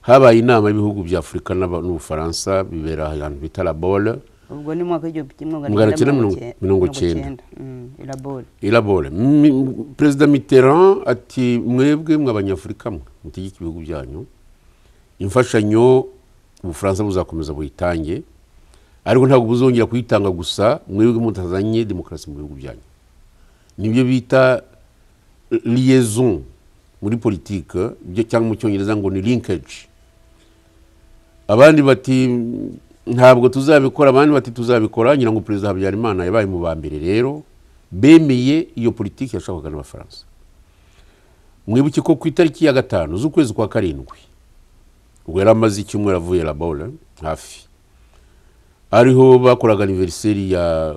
habaye inama y'ibihugu bya afurika n'aba- n'ubufaransa bibera ahantu bita labole ubwo ni mu mwaka w'igihumbi kimwe Magana magana cyenda cyenda mirongo mirongo- mirongo mirongo cyenda. cyenda Mm, irabore irabore Mi- mi- perezida mitterand ati mwebwe mwe abanyafurika mwe mutegeke ibihugu byanyu imfashanyo ubufaransa buzakomeza buyitange ariko ntabwo buzongera kuyitanga gusa mwebwe mutazanye demokarasi mu bihugu byanyu nibyo bita liaison muri politike ibyo cyangwa mu cyongereza ngo ni linkage abandi bati ntabwo tuzabikora abandi bati tuzabikora ngira ngo perezida habyarimana yabaye mu ba mbere rero bemeye iyo politiki yashakwaga n'abafaransa mwibuke ko ku itariki ya gatanu z'ukwezi kwa karindwi ubwo yari amaze icyumweru avuye labore hafi ariho bakoraga aniveriseri ya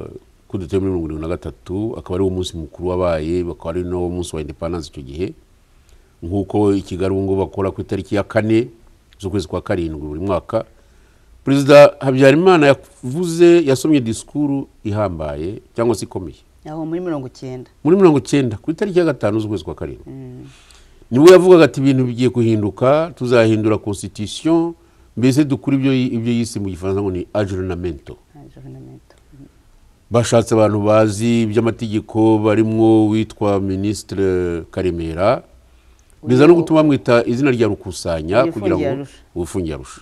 kudeta yo muri mirongo irindwi na gatatu akaba ariwo munsi mukuru wabaye bakaba ari n'uwo munsi wa indepandanse icyo gihe nk'uko i kigali ubu ngubu bakora ku itariki ya kane z'ukwezi kwa karindwi buri mwaka perezida habyarimana yavuze yasomye disikuru ihambaye cyangwa se ikomeye aho muri mirongo cyenda muri mirongo icyenda ku itariki ya gatanu z'ukwezi kwa karindwi nibwo yavugaga ati ibintu bigiye kuhinduka tuzahindura constitution mbese dukura ibyo ibyo yise mu gifaransa ngo ni ajournamento Ah, journalmente. bashatse abantu bazi iby'amategeko barimwo uwitwa minisitire karemera biza no gutuma bamwita izina rya rukusanya Uwifungiye kugira ngo arusha. uwifungiye arusha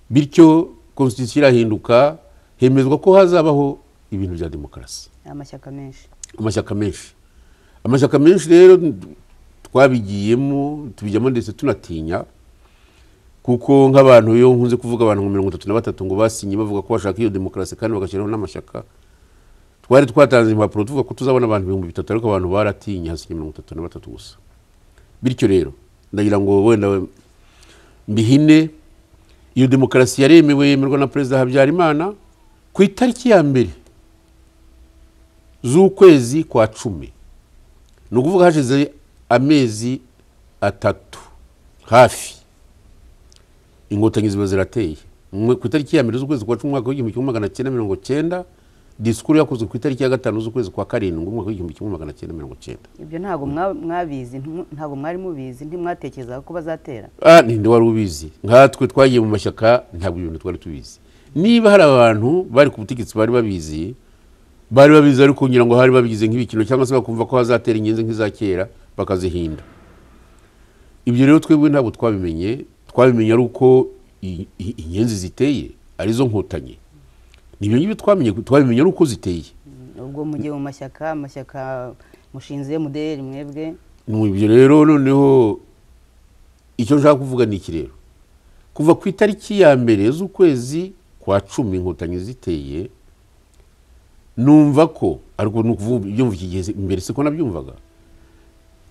bityo constitution irahinduka hemezwa ko hazabaho ibintu bya demokarasi amashyaka menshi amashyaka menshi amashyaka menshi rero twabigiyemo tubijyamo ndetse tunatinya kuko nk'abantu iyo nkunze kuvuga abantu nka mirongo itatu na batatu ngo basinye bavuga ko bashaka iyo demokarasi kandi bagashyiraho n'amashyaka twari twatanze impapuro tuvuga ko tuzabona abantu ibihumbi bitatu ariko abantu baratinye hasinye mirongo itatu na batatu gusa bityo rero ndagira ngo wenda we- mbihine iyo demokarasi yaremewe yemerwa na perezida habyarimana ku itariki ya mbere z'ukwezi kwa cumi ni ukuvuga hashize amezi atatu hafi inkotanyi ziba zirateye Mwe- ku itariki ya mbere z'ukwezi kwa cumi umwaka w'igihumbi kimwe magana cyenda mirongo cyenda disikuru yakozwe ku itariki ya gatanu z'ukwezi kwa karindwi umwaka w'igihumbi kimwe magana cyenda mirongo cyenda ibyo ntabwo mwa- mwabizi ntu- ntabwo mwari mubizi ntimwatekerezaga ko bazatera ah ninde wari ubizi nkatwe twagiye mu mashyaka ntabwo ibintu twari tubizi niba hari abantu bari ku butegetsi bari babizi bari babizi ariko ngira ngo hari babigize nk'ibikino cyangwa se bakumva ko hazatera ingenzi nk'iza kera bakazihinda ibyo rero twebwe ntabwo twabimenye twabimenye ari uko i- i- inyenzi ziteye arizo nkotanyi nibyo ngibyo twamenye twabimenye ari uko ziteye ubwo mugiye mu mashyaka amashyaka mushinze muderi mwebwe Mu ibyo rero noneho icyo nshaka kuvuga ni iki rero kuva ku itariki ya mbere z'ukwezi kwa cumi inkotanyi ziteye numva ko ariko ni ukuvuga ibyumva iki gihe mbere siko nabyumvaga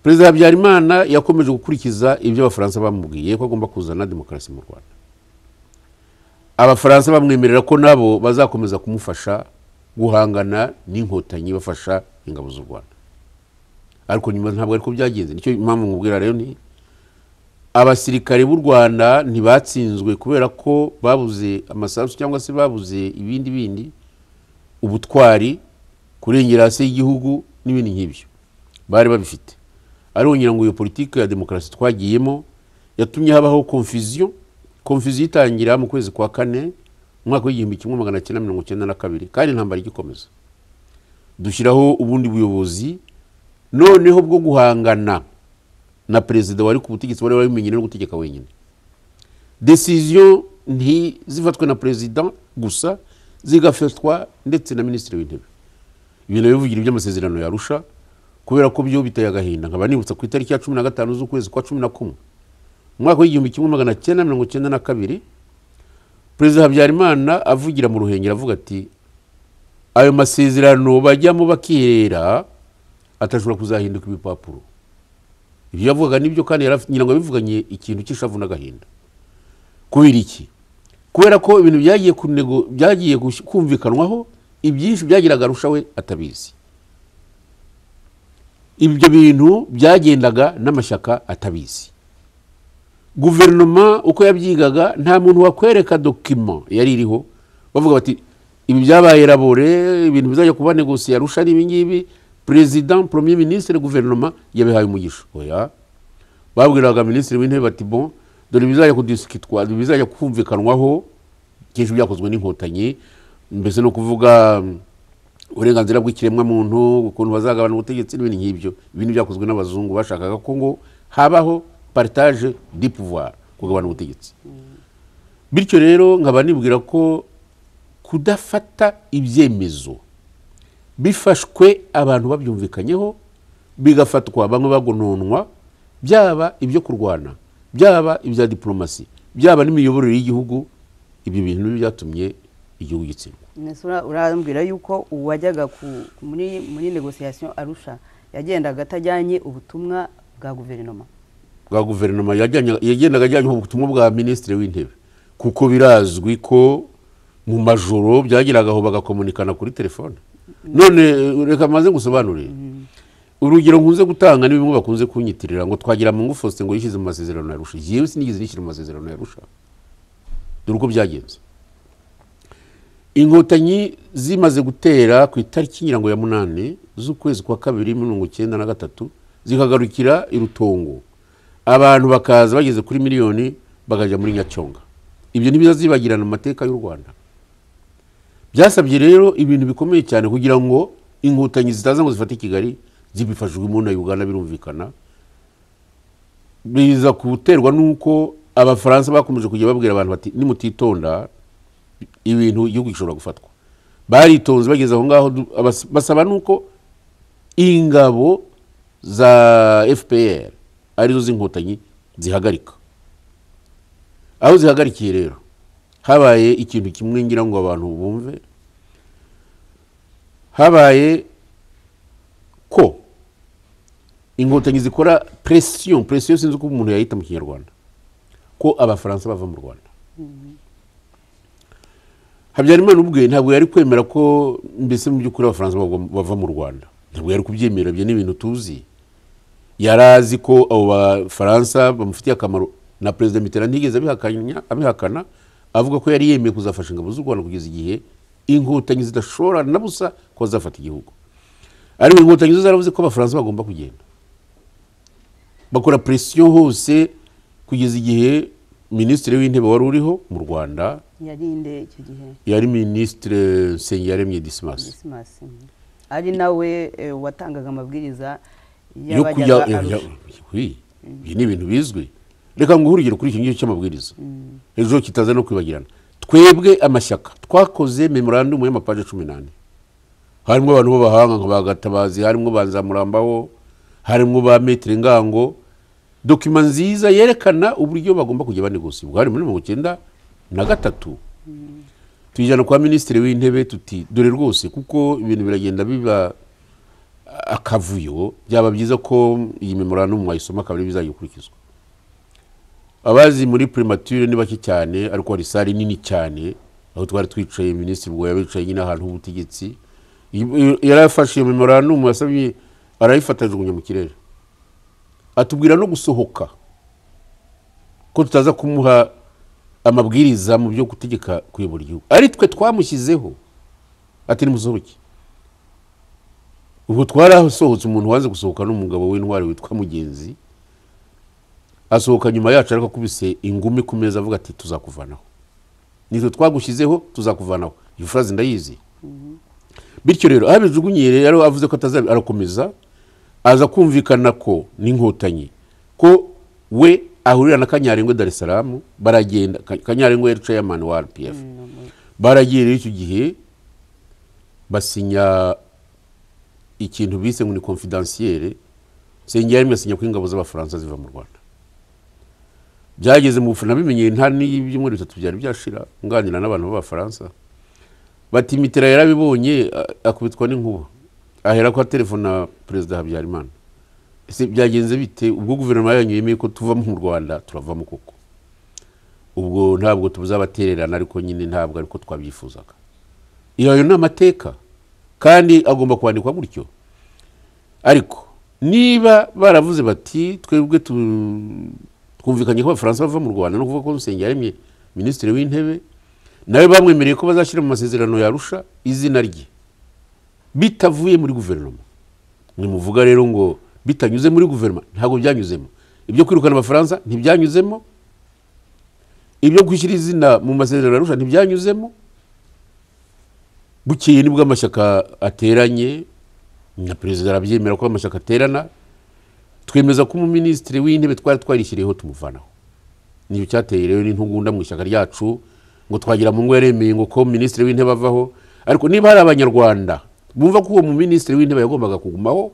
perezida habyarimana yakomeje gukurikiza ibyo abafaransa bamubwiye ko agomba kuzana demokarasi mu rwanda abafaransa bamwemerera ko nabo bazakomeza kumufasha guhangana n'inkotanyi bafasha ingabo z'u rwanda ariko nyuma ntabwo ariko byagenze nicyo impamvu nkubwira rero ni abasirikare b'u rwanda ntibatsinzwe kubera ko babuze amasasu cyangwa se babuze ibindi bindi ubutwari kurengera hasi y'igihugu n'ibindi nk'ibyo bari babifite ariko ngira ngo iyo politiki ya demokarasi twagiyemo yatumye habaho konfuziyo konfuziyo itangira mu kwezi kwa kane umwaka w'igihumbi kimwe magana cyenda mirongo cyenda na kabiri kandi intambara igikomeza dushyiraho ubundi buyobozi noneho bwo guhangana na perezida wari ku butegetsi wari wabimenye no gutegeka wenyine desiziyo ntizifatwe na perezida gusa zigafatwa ndetse na minisitiri w'intebe ibintu bivugira iby'amasezerano yarusha kubera ko byo biteye agahinda nkaba nibutsa ku itariki ya cumi na gatanu z'ukwezi kwa cumi na kumwe umwaka w'igihumbi kimwe magana cyenda mirongo cyenda na kabiri perezida habyarimana avugira mu ruhengeri avuga ati ayo masezerano bajyamo bakirera atashobora kuzahinduka ibipapuro ibyo yavugaga nibyo kandi yari afite- ngira ngo yabivuganye ikintu cy'ishavu n'agahinda kubera iki kubera ko ibintu byagiye ku ntego byagiye gush- kumvikanwaho ibyinshi byagiraga arusha we atabizi ibyo bintu byagendaga n'amashyaka atabizi guverinoma uko yabyigaga nta muntu wakwereka dokima yari iriho bavuga bati ibi byabaye rabore ibintu bizajya kuba negosiye arusha ni ibingibi perezida premier ministre guverinoma yabihaye umugisha oya babwiraga minisitiri w'intebe bati bon dore ibizajya kudisikitwa ibizajya kumvikanwaho kenshi byakozwe n'inkotanyi mbese no kuvuga mm, uburenganzira bw'ikiremwamuntu ukuntu bazagabana ubutegetsi n'ibindi nk'ibyo ibindi byakozwe n'abazungu bashakaga ko ngo habaho partage du pouvoir kugabana ubutegetsi bityo rero nkaba nibwira ko kudafata ibyemezo bifashwe abantu babyumvikanyeho bigafatwa bamwe bagononwa byaba ibyo kurwana byaba ibya diporomasi byaba n'imiyoborere y'Igihugu ibyo bintu nibyo byatumye igihugu gitsindwa Nese ura- urambwira yuko uwajyaga ku- muri muri negosiyasiyo arusha yagendaga atajyanye ubutumwa bwa guverinoma bwa guverinoma yajyanye- yagendaga ajyanyeho ubutumwa bwa minisitiri w'intebe kuko birazwi ko mu majoro byageraga aho bagakomunikana kuri telefone none reka maze gusobanurire urugero nkunze gutanga ni bimwe bakunze kunyitirira ngo twagira mu ngufu ngo yishyize mu masezerano ya rusha yewe sinigeze nishyira mu masezerano ya rusha dore uko byagenze inkotanyi zimaze gutera ku itariki ngira ngo ya munani z'ukwezi kwa kabiri mirongo icyenda na gatatu zikagarukira i rutongo abantu bakaza bageze kuri miliyoni bakajya muri nyacyonga ibyo ntibizazibagirana mu mateka y'u rwanda byasabye rero ibintu bikomeye cyane kugira ngo inkotanyi zitaza ngo zifate kigali zibifashijwemo na uganda birumvikana biza guterwa n'uko abafaransa bakomeje kujya babwira abantu bati nimutitonda ibintu igihugu gishobora gufatwa baritonze bageze aho ngaho du- abas- basaba nuko ingabo za fpr arizo z'inkotanyi zihagarika aho zihagarikiye rero habaye ikintu kimwe ngira ngo abantu bumve habaye ko inkotanyi zikora presiyo presiyo sinzi uko umuntu yayita mu kinyarwanda ko abafaransa bava mu rwanda habyarimana ubwe ntabwo yari kwemera ko mbese mu by'ukuri abafaransa bagwa- bava mu rwanda ntabwo yari kubyemera ibyo ni ibintu tuzi yari azi ko abo bafaransa bamufitiye akamaro na perezida mitterand ntiyigeze abihakanya- abihakana avuga ko yari yemeye kuzafasha ingabo z'u rwanda kugeza igihe inkotanyi zidashobora na busa ko bazafata igihugu ariko inkotanyi zo zaravuze ko abafaransa bagomba kugenda bakora presiyo hose kugeza igihe minisitiri w'intebe wari uriho mu rwanda yari inde icyo gihe yari minisitiri nsengiyaremye disimasi Dismas. ari nawe eh, watangaga amabwiriza yo kujya y'abajyaga ya- arusha oui, ibi ni ibintu bizwi reka nguhe urugero kuri iki ngiki cy'amabwiriza ejo kitaza no kwibagirana twebwe amashyaka twakoze memorandumu y'amapaje cumi n'ane harimo abantu b'abahanga nka ba gatabazi harimo ba nzamurambaho harimo ba metero ngango dokima nziza yerekana uburyo bagomba kujya banegosi bwari muri mirongo icyenda na gatatu tuyijyana kwa minisitiri w'intebe tuti dore rwose kuko ibintu biragenda biba akavuyo byaba byiza ko iyi memorandumu wayisoma kabiri bizajya ikurikizwa abazi muri primature ni bake cyane ariko hari sare nini cyane aho twari twicaye minisitiri ubwo yabicaye nyine ahantu h'ubutegetsi Y- yari afashe iyo memorandumu yasabye arayifata ajugunya mu kirere atubwira no gusohoka ko tutaza kumuha amabwiriza mu byo gutegeka kuyobora igihugu ari twe twamushyizeho ati nimusohoke ubwo twarasohotse umuntu waje gusohoka n'umugabo w'intwari witwa mugenzi asohoka nyuma yacu ariko akubise ingumi ku meza avuga ati tuzakuvanaho nitwe twagushyizeho tuzakuvanaho iyo furazi ndayizi bityo rero aho abijugunyiye rero avuze ko atazabi arakomeza aza kumvikana ko n'inkotanyi ko we ahurira na kanyarengwe dar es salaam baragenda Ka- kanyarengwe yari chairman wa rpf baragiye rero icyo gihe basinya ikintu bise ngo ni confidentiel sengera rimwe asinya ko ingabo z'abafaransa ziva mu rwanda byageze mu bufana bimenyeye nta n'ibyumweru bitatu byari byashira nganira n'abantu b'abafaransa bati mitera yarabibonye a- akubitwa n'inkuba ahera ko aterefona perezida habyarimana ese byagenze bite ubwo guverinoma yanyu yemeye ko tuvamo mu rwanda turavamo koko ubwo ntabwo tuzabatererana ariko nyine ntabwo ariko twabyifuzaga iyo ni amateka kandi agomba kwandikwa gutyo ariko niba baravuze bati twebwe tu- twumvikanye ko abafaransa bava mu rwanda no kuvuga ko dusenge yaremye minisitiri w'intebe nawe bamwemereye ko bazashyira mu masezerano yarusha izina rye bitavuye muri guverinoma nimuvuga rero ngo bitanyuze muri guverinoma ntabwo byanyuzemo ibyo kwirukana abafaransa ntibyanyuzemo ibyo gushyira izina mu masezerano yarusha ntibyanyuzemo bukeye nibwo amashyaka ateranye na perezida arabyemera ko amashyaka aterana twemeza ko umuminisitiri w'intebe twari twarishyiriyeho tumuvanaho nicyo cyateye rero n'intugunda mu ishyaka ryacu ngo twagira mu ngo yaremeye ngo ko minisitiri w'intebe avaho ariko niba hari abanyarwanda bumva ko uwo muminisitiri w'intebe yagombaga kugumaho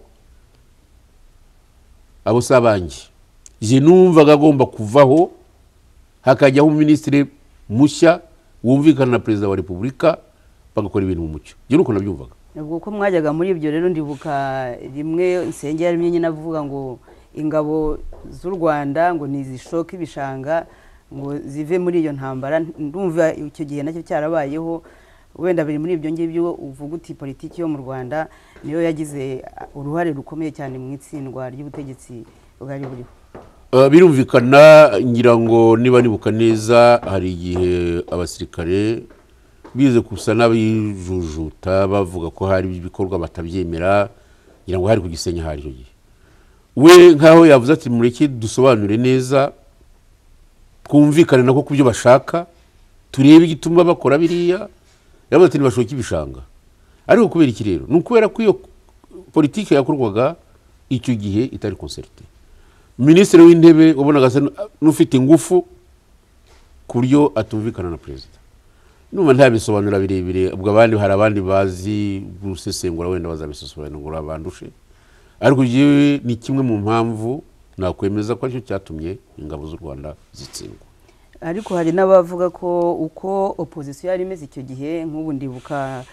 abo si abanjye njye numvaga agomba kuvaho hakajyaho umuminisitiri mushya wumvikana na perezida wa repubulika bagakora ibintu mu mucyo njye ni uko nabyumvaga ubwo ko mwajyaga muri ibyo rero ndibuka rimwe insengero rimwe nyine avuga ngo ingabo z'u rwanda ngo ntizishoke ibishanga ngo zive muri iyo ntambara ndumva icyo gihe nacyo cyarabayeho wenda biri muri ibyo ngibyo uvuga uti politiki yo mu rwanda niyo yagize uruhare rukomeye cyane mu itsindwa ry'ubutegetsi bwari buriho Eh, birumvikana ngira ngo niba nibuka neza hari igihe abasirikare bize gusa n'abijujuta bavuga ko hari ibikorwa batabyemera ngira ngo hari ku gisenyi hari icyo gihe we nk'aho yavuze ati mureke dusobanure neza twumvikane nako ku byo bashaka turebe igituma bakora biriya yavuze ati ntibashoke ibishanga ariko kubera iki rero ni ukubera ko iyo politiki yakorwaga icyo gihe itari concerite minisitiri w'intebe wabonaga asa n'u- n'ufite ingufu ku buryo atumvikana na perezida numa ntabisobanura birebire ubwo abandi hari abandi bazi gusesengura wenda bazabisobanura bandushe ariko yewe ni kimwe mu mpamvu nakwemeza ko aricyo cyatumye ingabo z'u rwanda zitsindwa ariko hari n'abavuga ko uko opozisiyo yari imeze icyo gihe nk'ubu ndibuka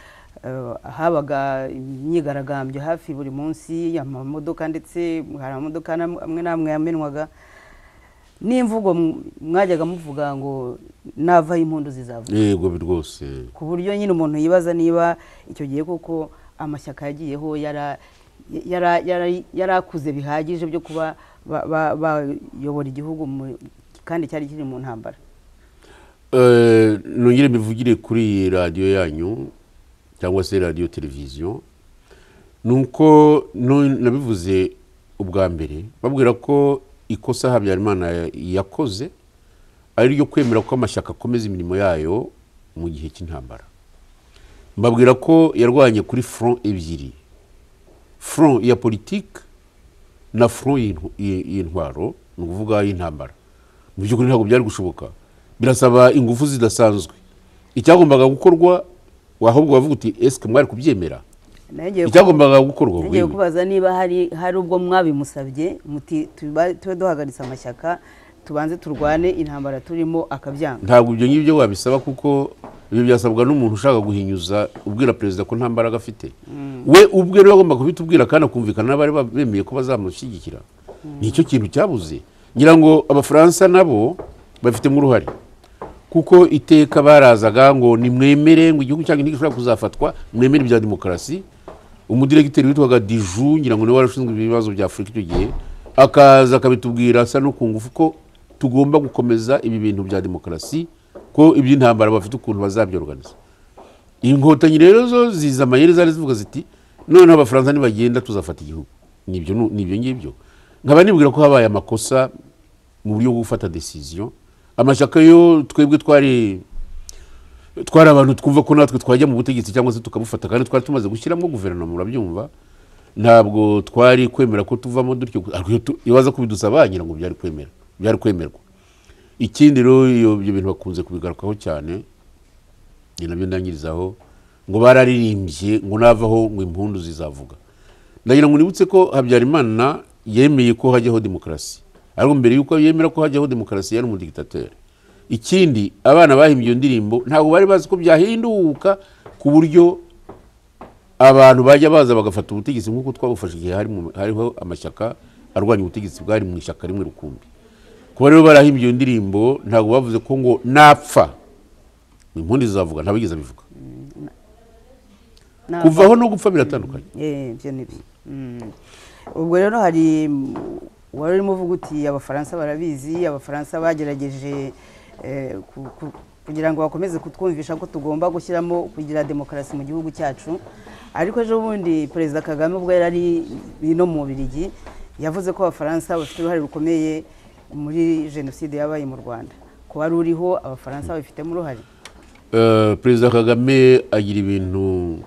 eh, habaga imyigaragambyo hafi buri munsi amamodoka ndetse hari amamodoka n'am- amwe n'amwe yamenwaga n'imvugo m- mwajyaga muvuga ngo navaho impundu zizava yego bi- rwose ku buryo nyine umuntu yibaza niba icyo gihe koko amashyaka yagiyeho yara- yara- yara- yari akuze bihagije byo kuba ba- ba- bayobora igihugu mu- kandi cyari kiri mu ntambara Eh, nongere mbivugire kuri radiyo yanyu cyangwa se radiyo televiziyo ni uko nu- nabivuze ubwa mbere babwira ko ikosa habyarimana ya- yakoze ari iryo kwemera ko amashyaka akomeza imirimo yayo mu gihe cy'intambara mbabwira ko yarwanye kuri front ebyiri front ya politike na front y'intu- y'i- y'intwaro ni ukuvuga y'intambara mu by'ukuri ntabwo byari gushoboka birasaba ingufu zidasanzwe icyagombaga gukorwa ahubwo wavuga uti esike mwari kubyemera Nongeye ku- icyagombaga gukorwa nongeye wewe. kubaza niba hari hari ubwo mwabimusabye muti tuba- tube duhagaritse amashyaka tubanze turwane intambara turimo akabyanga ntabwo ibyo ngibyo wabisaba kuko ibyo byasabwa n'umuntu ushaka guhinyuza ubwira perezida ko nta mbaraga afite we ubwe rero agomba kubitubwira kandi akumvikana n'abari ba- bemeye ko bazamushyigikira ni icyo kintu cyabuze ngira ngo abafaransa nabo babifitemo uruhare kuko iteka barazaga ngo nimwemere ngo igihugu cyanyu ntigishobora kuzafatwa mwemere ibya demokarasi umudiregiteri witwaga diju ngira ngo niwe wari ushinzwe ibibazo bya afurika icyo gihe akaza akabitubwira asa no ku ngufu ko tugomba gukomeza ibi bintu bya demokarasi ko iby'intambara bafite ukuntu bazabyoruganiza inkotanyi rero zo ziza amayeri zari zivuga ziti noneho abafaransa nibagenda tuzafata igihugu nibyo nu- nibyo ngibyo nkaba nibwira ko habaye amakosa mu buryo bwo gufata decision amashyaka yo twebwe twari twari abantu twumva ko natwe twajya mu butegetsi cyangwa se tukabufata kandi twari tumaze gushyiramo guverinoma urabyumva ntabwo twari kwemera ko tuvamo dutyo ariko iyo tu- iyo baza kubidusaba ngira ngo byari kwemera byari kwemerwa ikindi rero iyo- ibyo bintu bakunze kubigarukaho cyane ni nabyo ndangirizaho ngo bararirimbye ngo navaho ngo impundu zizavuga ndagira ngo nibutse ko habyarimana yemeye ko hajyaho demokarasi ariko mbere yuko yemera ko hajyaho demokarasi yari umudigitateri ikindi abana bahimbye iyo ndirimbo ntabwo bari bazi ko byahinduka ku buryo abantu bajya baza bagafata ubutegetsi nk'uko twabufashe igihe hari mu- hariho amashyaka arwanya ubutegetsi bwari mu ishyaka rimwe rukumbi kuba rero barahimbye iyo ndirimbo ntabwo bavuze ko ngo napfa ni impundu zizavuga ntabigeze abivuga Nava- kuva aho no gupfa biratandukanye Eh, ibyo ni byo Mm. ubwo rero hari wari urimo uvuga uti abafaransa barabizi abafaransa bagerageje eh, ku- ku- kugira ngo bakomeze kutwumvisha ko tugomba gushyiramo kugira demokarasi mu gihugu cyacu ariko ejo bundi perezida kagame ubwo yari ari ino mu Bubiligi yavuze ko abafaransa bafite uruhare rukomeye muri jenoside yabaye mu rwanda ko wari uriho abafaransa babifitemo uruhare Eh, perezida kagame agira ibintu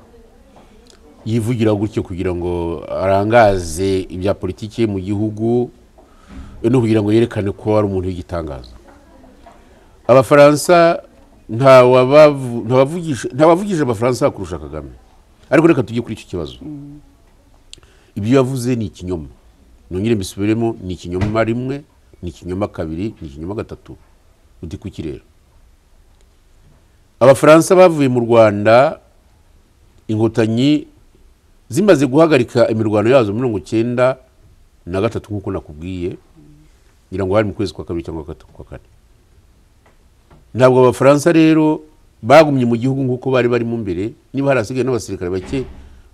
yivugira gutyo kugira ngo arangaze ibya politiki ye mu gihugu eh, no kugira ngo yerekane ko ari umuntu w'igitangaza abafaransa nta wabavu- nta wavugisha- nta wavugije abafaransa kurusha kagame ariko reka tujye kuri icyo kibazo ibyo yavuze ni ikinyoma nongere mbisubiremo ni ikinyoma rimwe ni ikinyoma kabiri ni ikinyoma gatatu uti kukireba abafaransa bavuye mu rwanda inkotanyi zimaze guhagarika imirwano yazo mirongo icyenda na gatatu nk'uko nakubwiye ngira ngo hari mu kwezi kwa kabiri cyangwa gatatu kwa kane ntabwo abafaransa rero bagumye mu gihugu nk'uko bari barimo mbere niba hari hasigaye n'abasirikare bake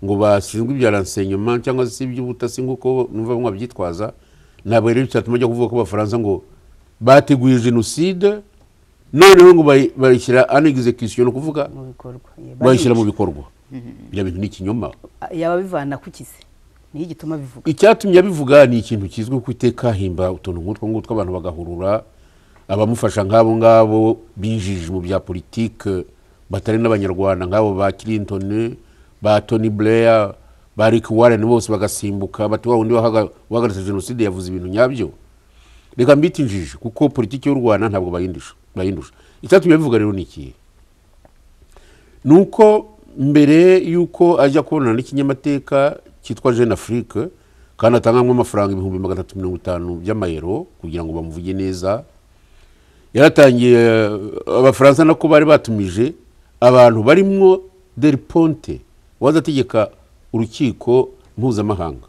ngo bashinzwe ibya ransenyoma cyangwa se iby'ubutasi nk'uko numva bamwe babyitwaza ntabwo rero cyatuma ajya kuvuga ko abafaransa ngo bateguye jenoside noneho ngo bayi- bayishyira an execution ni ukuvuga mu bikorwa Eh, bayishyira mu barica. bikorwa ibyo bintu ni ikinyoma yaba bivana ku kise niyo gituma bivuga icyatumye abivuga ni ikintu kizwi ku iteka himba utuntu nk'utwo ngutwo abantu bagahurura abamufasha nk'abo ngabo binjije mu bya politike batari n'abanyarwanda nk'abo ba clinton ba tony blair ba rick warren bose bagasimbuka bati wa wundi wahaga- wahagaritse jenoside yavuze ibintu nyabyo reka mbite injiji kuko politiki y'u rwanda ntabwo bayindusha bayindusha icyatumye abivuga rero ni ikihe ni uko mbere y'uko ajya kubonana n'ikinyamateka cyitwa jeune afrique kandi atangamo amafaranga ibihumbi magana atatu mirongo itanu by'amayero kugira ngo bamuvuge neza yaratangiye eh, abafaransa nako bari batumije abantu barimo del ponte waza ategeka urukiko mpuzamahanga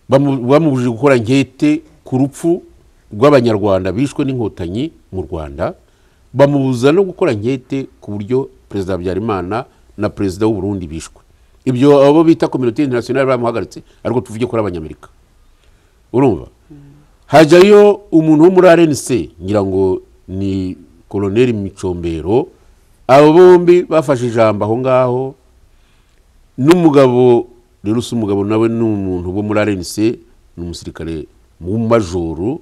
Bamu- bamubujije gukora nkete ku rupfu rw'abanyarwanda bishwe n'inkotanyi mu rwanda bamubuza no gukora nkete ku buryo perezida habyarimana na perezida w'uburundi bishwe ibyo abo bita kominote interinasiyonali bamuhagaritse ariko tuvuge ko ari abanyamerika urumva hajyayo umuntu wo muri rnc ngira ngo ni koloneli micombero abo bombi bafashe ijambo aho ngaho n'umugabo rero usa umugabo nawe ni umuntu wo muri rnc ni umusirikare w'umumajoro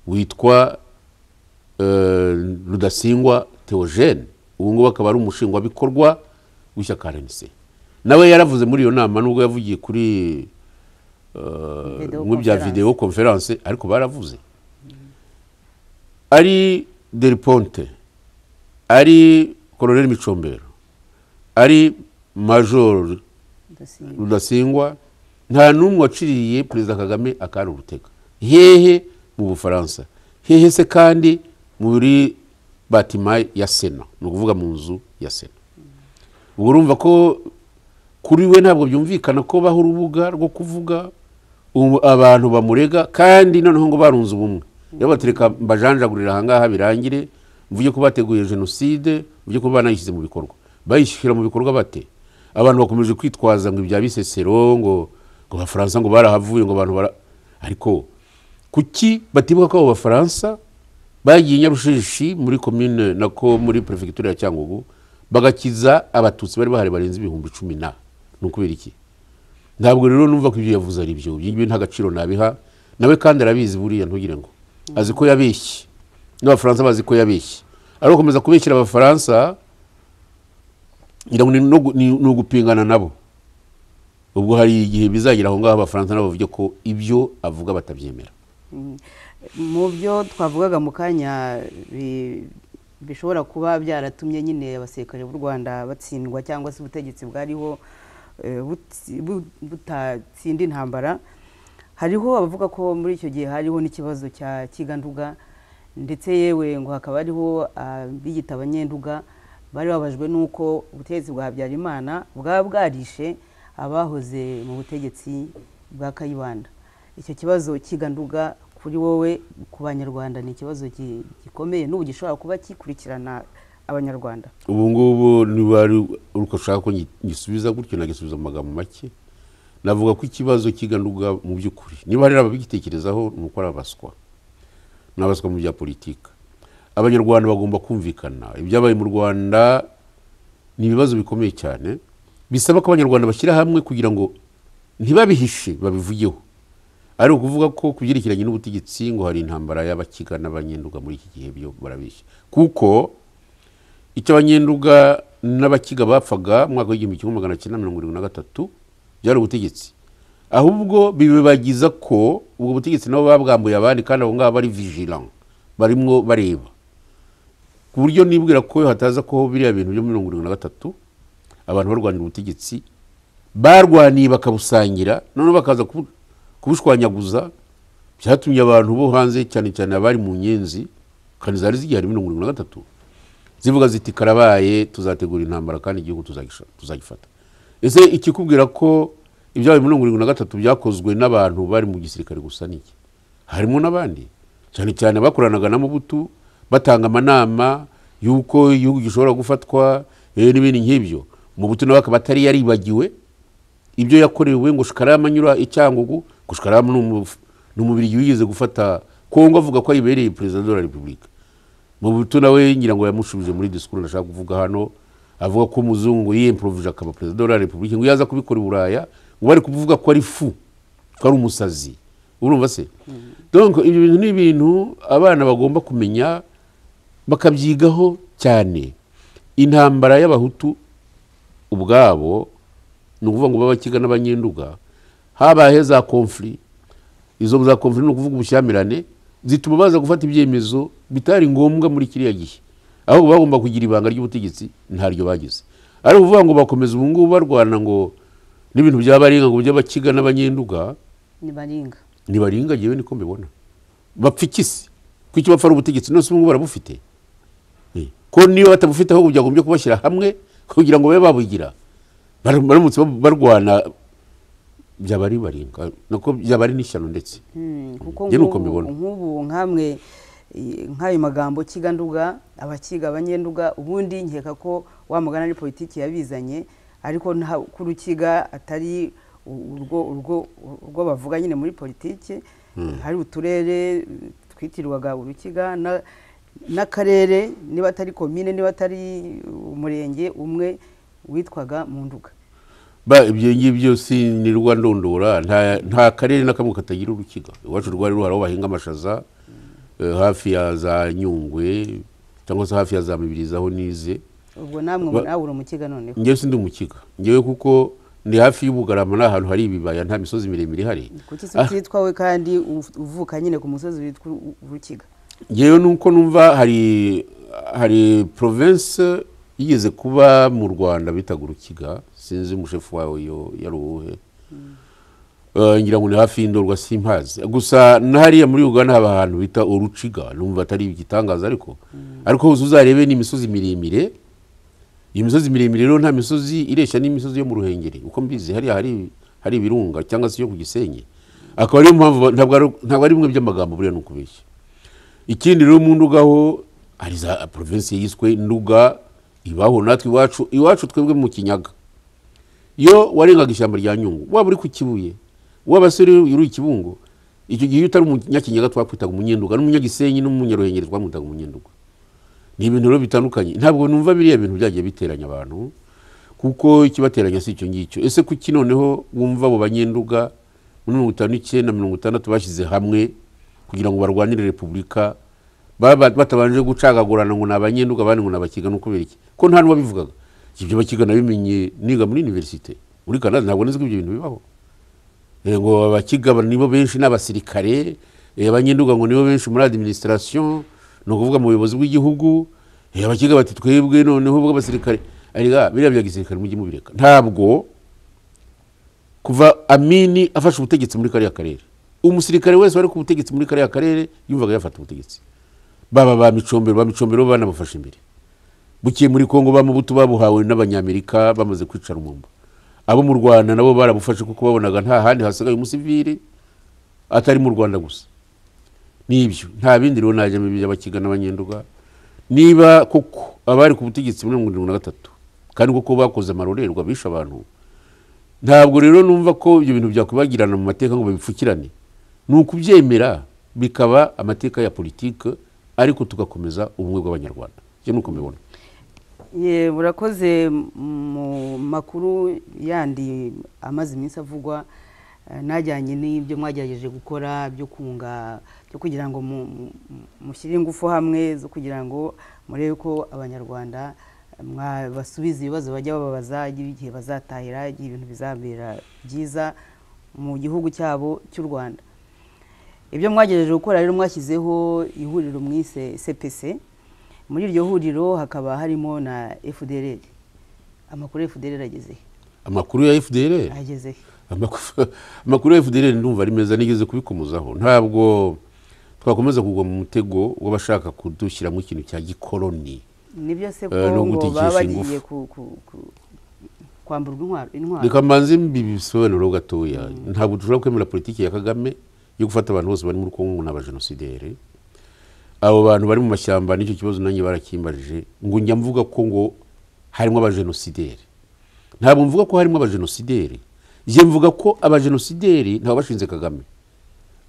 witwa eh, rudasingwa theogene ubu ngubu akaba ari umushingwabikorwa w'ishyaka rnc nawe yaravuze muri iyo nama nubwo yavugiye kuri Video mu bya conference. videwo konferanse ariko baravuze ari del ponte ari koloneli micombero ari majoro ndasimba rudasingwa nta n'umwe waciriye perezida kagame akari urutega hehe mu bufaransa hehe se kandi muri batima ya sena ni ukuvuga mu nzu ya sena ubwo urumva ko kuri we ntabwo byumvikana ko baho urubuga rwo kuvuga ubu abantu bamurega kandi noneho ngo barunze ubumwe rero batereka mbajanjagurira ahangaha birangire mvuge ko bateguye jenoside mvuge ko banayishyize mu bikorwa bayishyira mu bikorwa bate abantu bakomeje kwitwaza ngo ibya bisesero ngo ngo abafaransa ngo barahavuye ngo abantu bara ariko kuki batibuka ko abo bafaransa bagiye nyarushishi muri komine nako muri perefegitura ya cyangugu bagakiza abatutsi bari bahari barenze ibihumbi cumi na ni ukubera iki ntabwo rero numva ko ibyo yavuze ari byo ibyo nta gaciro nabiha nawe kandi arabizi buriya ntugire ngo azi ko yabeshye n'abafaransa bazi ko yabeshye ari gukomeza kubeshyira abafaransa ngira ngo ni no gu- ni- ni ugupingana nabo ubwo hari igihe bizagera aho ngaho abafaransa nabo bavuge ko ibyo avuga batabyemera mu byo twavugaga mu kanya bi- bishobora kuba byaratumye nyine abasirikare b'u rwanda batsindwa cyangwa se ubutegetsi bwariho eh, butsi- bu- butatsinda intambara hariho abavuga ko muri icyo gihe hariho n'ikibazo cya kiganduga ndetse yewe ngo hakaba hariho abiyita abanyenduga bari babajwe n'uko ubutegetsi bwa habyarimana bwaba bwarishe abahoze mu butegetsi bwa kayibanda icyo kibazo kiganduga kuri wowe ku banyarwanda ni ikibazo gi- gikomeye n'ubu gishobora kuba kikurikirana abanyarwanda ubu ngubu niba ari uko ushaka ko ngi- ngisubiza gutyo nagisubiza mu magambo make navuga ko ikibazo kiganuga mu by'ukuri niba hari ababigitekerezaho ni uko ari abaswa ni abaswa mu bya politika abanyarwanda bagomba kumvikana ibyabaye mu rwanda ni ibibazo bikomeye cyane bisaba ko abanyarwanda bashyira hamwe kugira ngo ntibabihishe babivugeho ari ukuvuga ko ku byerekeranye n'ubutegetsi ngo hari intambara y'abakiga n'abanyenduga muri iki gihe byo barabeshya kuko icyo abanyenduga n'abakiga bapfaga mu mwaka w'igihumbi kimwe magana cyenda mirongo irindwi na gatatu byari ubutegetsi ahubwo bibagiza ko ubwo butegetsi nabo babwambuye abandi kandi abo ngabo bari vigilant barimo bareba ku buryo nibwira ko hataza ko biriya bintu byo muri mirongo irindwi na gatatu abantu barwanira ubutegetsi barwaniye bakabusangira noneho bakaza kubu- kubushwanyaguza byatumye abantu bo hanze cyane cyane abari mu nyenzi kandi zari zigihari muri mirongo irindwi na gatatu zivuga ziti karabaye tuzategura intambara kandi igihugu tuzagisha- tuzagifata ese ikikubwira ko ibyabaye muri mirongo irindwi na gatatu byakozwe n'abantu bari mu gisirikare gusa niki harimo n'abandi cyane cyane bakoranaga na mubutu batanga amanama y'uko igihugu gishobora gufatwa eh, n'ibindi nk'ibyo mubutu nawe akaba atari yaribagiwe ibyo yakorewe ngo shikarama anyura icyangugu ngo shikarama ni umufu- ni umubiri wigeze gufata kongo avuga ko ayibereye perezida de la repubulika mu buto nawe ngira ngo yamushubije muri disikuru ndashaka kuvuga hano avuga ko umuzungu yiyemporovije akaba perezida wa repubulika ngo iyo aza kubikora i buraya ngo bari kuvuga ko ari fu ko ari umusazi urumva se donc ibyo bintu ni ibintu abana bagomba kumenya bakabyigaho cyane intambara y'abahutu ubwabo ni ukuvuga ngo b'abakiga n'abanyenduga habaye za konfuri izo za konfuri ni ukuvuga ubushyamirane zituma baza gufata ibyemezo bitari ngombwa muri kiriya gihe aho bagomba kugira ibanga ry'ubutegetsi ntaryo bagize ari ukuvuga ngo bakomeza ubu ngubu barwana ngo n'ibintu byabarenga ngo by'abakiga n'abanyenduga nibaringa ntibaringa ngewe niko mbibona bapfa ikisi ko icyo bapfa ari ubutegetsi nose ubu ngubu barabufite Eh, ko niba batabufite ahubwo byagombye kubashyira hamwe kugira ngo babe babugira Bara- baramutse ba- barwana byaba ari baringa nako byaba ari n'ishyano ndetse Mm, kuko Njye nk'ubu- nuko mbibona. nk'ubu nkamwe i- nk'ayo magambo kiganduga abakiga abanyenduga ubundi nkeka ko wa mugana ari politiki yabizanye ariko nta- ko urukiga atari u- urwo urwo urwo bavuga nyine muri politiki hari uturere twitirirwaga urukiga na- n'akarere niba atari komine niba atari umurenge umwe witwaga mu nduga ba ibyo ngibyo sinirwa ndondora nta nta karere na kamwe katagira urukiga iwacu rwari ruhari aho bahinga amashaza eh, hafi ya za nyungwe cyangwa se hafi ya za mibirizi aho nize ubwo namwe Ba- nawe uri umukiga noneho ngewe sindi umukiga ngewe kuko ni hafi y'ubugarama ni ahantu hari ibibaya nta misozi miremire ihari kuki se Ah. utitwa we kandi uv- uvuka nyine ku musozi witwa U- urukiga ngewe nuko numva hari hari province yigeze kuba mu rwanda bitaga urukiga sinzi umushefu wawe yo yari uwuhe Eh, ngira ngo ni hafi y'indorwa simpazi gusa na hariya muri uganda haba ahantu bita uruciga numva atari igitangaza ariko ariko uzi uzarebe ni imisozi miremire iyi misozi miremire rero nta misozi ireshya n'imisozi yo mu ruhengeri uko mbizi hariya hari hari ibirunga cyangwa se yo ku gisenyi akaba ariyo mpamvu ba- ntabwo ari- ntabwo ari bimwe by'amagambo buriya ni ukubeshya ikindi rero mu nduga ho hari za provinsi yiswe nduga ibaho natwe iwacu iwacu twebwe mu kinyaga iyo warengaga ishyamba rya nyungu waba uri ku kibuye waba se uri uri ikibungo icyo gihe iyo utari umunyakinyaga twakwitaga umunyenduga n'umunyagisenyi n'umunyaruhengeri twamwitaga umunyenduga ni ibintu rero bitandukanye ntabwo numva biriya bintu byagiye biteranya abantu kuko ikibateranya si icyo ngicyo ese kuki noneho wumva abo banyenduga muri mirongo itanu n'icyenda mirongo itandatu bashyize hamwe kugira ngo barwanire repubulika baba- batabanje gucagagurana ngo ni abanyenduga abandi ngo ni abakiga no kubera iki ko nta n'uwabivugaga ibyo bakiga nabimenye niga muri universite muri canada ntabwo nzi ko ibyo bintu bibaho Eh, ngo abakiga ba- nibo benshi n'abasirikare eh, abanyenduga ngo nibo benshi muri administration ni ukuvuga mu buyobozi bw'igihugu eh, abakiga bati twebwe noneho bw'abasirikare arega biriya bya gisirikare mujye mubireka ntabwo kuva amini afashe ubutegetsi muri kariya karere umusirikare wese wari ku butegetsi muri kariya karere yumvaga yafata ubutegetsi baba ba micombero ba micombero bo banabafashe imbere bukiye muri kongo bamubutu babuhawe n'abanyamerika bamaze kwicara umumba abo mu rwanda nabo barabufashe kuko babonaga nta handi hasigaye umusivili atari mu rwanda gusa nibyo nta bindi rero najyamo iby'abakiga n'abanyenduga niba koko abari ku butegetsi muri mirongo irindwi na gatatu kandi koko bakoze amarorerwa bishe abantu ntabwo rero numva ko ibyo bintu byakwibagirana mu mateka ngo babipfukirane ni ukubyemera bikaba amateka ya politiki ariko tugakomeza ubumwe bw'abanyarwanda ibyo ni uko mbibona Ye, urakoze mu makuru yandi amaze iminsi avugwa eh, najyanye n'ibyo mwagerageje gukora byo kunga byo kugira ngo mu- mu- mushyire ingufu hamwe zo kugira ngo murebe ko abanyarwanda eh, mwabasubiza ibibazo bajya bababaza igihe bazatahira igihe ibintu bizabera byiza mu gihugu cyabo cy'u rwanda ibyo mwagejeje gukora rero mwashyizeho ihuriro mwise cpc muri iryo huriro hakaba harimo na fdr amakuru ya fdr agezehe amakuru ya fdr agezehe Amaku- amakuru ya fdr ndumva ari meza nigeze kubikomozaho ntabwo twakomeza kugwa mu mutego w'abashaka kudushyiramo ikintu cya gikoloni nibyo se ko Eh, no ngo gutikisha baba bagiye ku- ingufu. ku- ku- kwamburwa intwaro intwaro reka mbanze mbibi bisobanuro gatoya ntabwo dushobora kwemera politiki ya kagame yo gufata abantu bose bari muri kongo n'abajenosideri abo bantu bari mu mashyamba n'icyo kibazo nanjye barakimbarije ngo njya mvuga ko ngo harimo abajenosideri ntabwo mvuga ko harimo abajenosideri njye mvuga ko abajenosideri ntawe bashinze kagame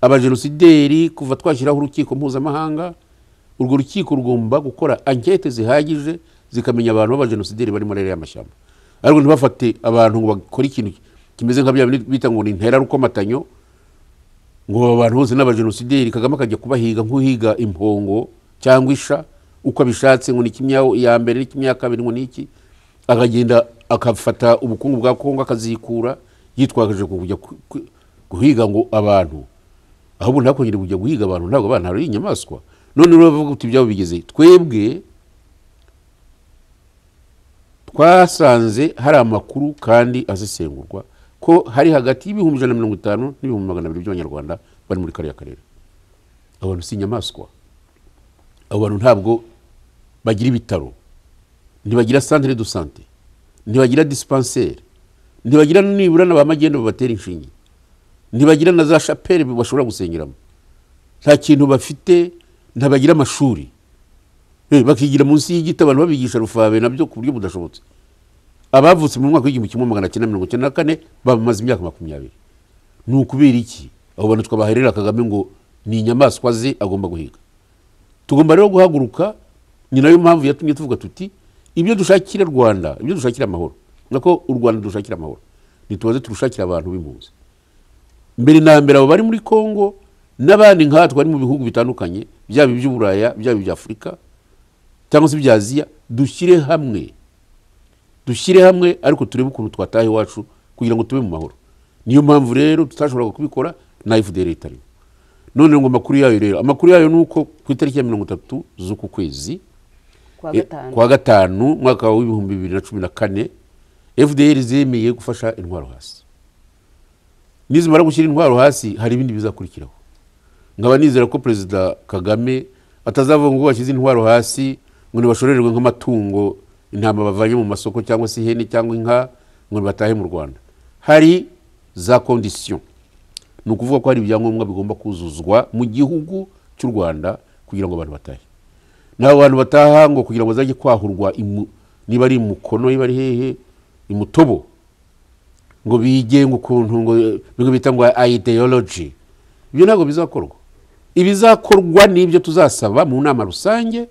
abajenosideri kuva twashyiraho urukiko mpuzamahanga urwo rukiko rugomba gukora ankete zihagije zikamenya abantu b'abajenosideri bari muri ariya mashyamba ariko ntibafate abantu ngo bakore ikintu kimeze nka bya bindi bita ngo ni interarukomatanyo ngo aba bantu bose n'abajenosideri kagame akajya kubahiga nk'uhiga impongo cyangwa isha uko abishatse ngo ni kimwe iya mbere ni kimwe iya kabiri ngo ni iki akagenda akafata ubukungu bwa kongo akazikura yitwakaje kujya ku- ku- guhiga ngo abantu ahubwo ntakongere kujya guhiga abantu ntabwo abana ari inyamaswa none rero bavuga uti ibyabo bigeze twebwe twasanze hari amakuru kandi azisengurwa ko hari hagati y'ibihumbi ijana na mirongo itanu n'ibihumbi magana abiri by'abanyarwanda bari muri kariya karere abo bantu si inyamaswa abo bantu ntabwo bagira ibitaro ntibagira santere do sante ntibagira disipanseri ntibagira nibura na ba magendu babatera inshinge ntibagira na za shapeli bashobora gusengeramo nta kintu bafite ntabagira amashuri Eh, bakigira munsi y'igiti abantu babigisha rufabe nabyo ku buryo budashobotse abavutse mu mwaka w'igihumbi kimwe magana cyenda mirongo icyenda na kane bamaze imyaka makumyabiri ni ukubera iki abo bantu twabaherera kagame ngo ni inyamaswa ze agomba guhiga tugomba rero guhaguruka ni nayo mpamvu yatumye tuvuga tuti ibyo dushakira rwanda ibyo dushakira amahoro nako u rwanda dushakira amahoro ntitubaze turushakira abantu b'impunzi mbere na mbere abo bari muri congo n'abandi nkatwe bari mu bihugu bitandukanye byaba iby'uburaya byaba iby'afurika cyangwa se ibya aziya dushyire hamwe dushyire hamwe ariko turebe ukuntu twataha iwacu kugira ngo tube mu mahoro niyo mpamvu rero tutashoboraga kubikora na fdr itarimo none ngo amakuru yayo rero amakuru yayo ni uko ku itariki ya mirongo itatu z'uku kwezi kwa eh, gatanu kwa gatanu mwaka w'ibihumbi bibiri na cumi na kane fdr zemeye gufasha intwaro hasi nizimara gushyira intwaro hasi hari ibindi bizakurikiraho nkaba nizera ko perezida kagame atazavuga ngo bashyize intwaro hasi ngo ntibashorerwe nk'amatungo intama bavanye mu masoko cyangwa se ihene cyangwa inka ngo batahe mu rwanda hari za kondisiyo ni ukuvuga ko hari ibyangombwa bigomba kuzuzwa mu gihugu cy'u rwanda kugira ngo abantu batahe nabo bantu bataha ngo kugira ngo bazajye kwahurwa imu- niba ari imukono niba ari hehe imutobo ngo bigenga ukuntu ngo nibwo bita ngo ideology ibyo ntabwo bizakorwa ibizakorwa ni ibyo tuzasaba mu nama rusange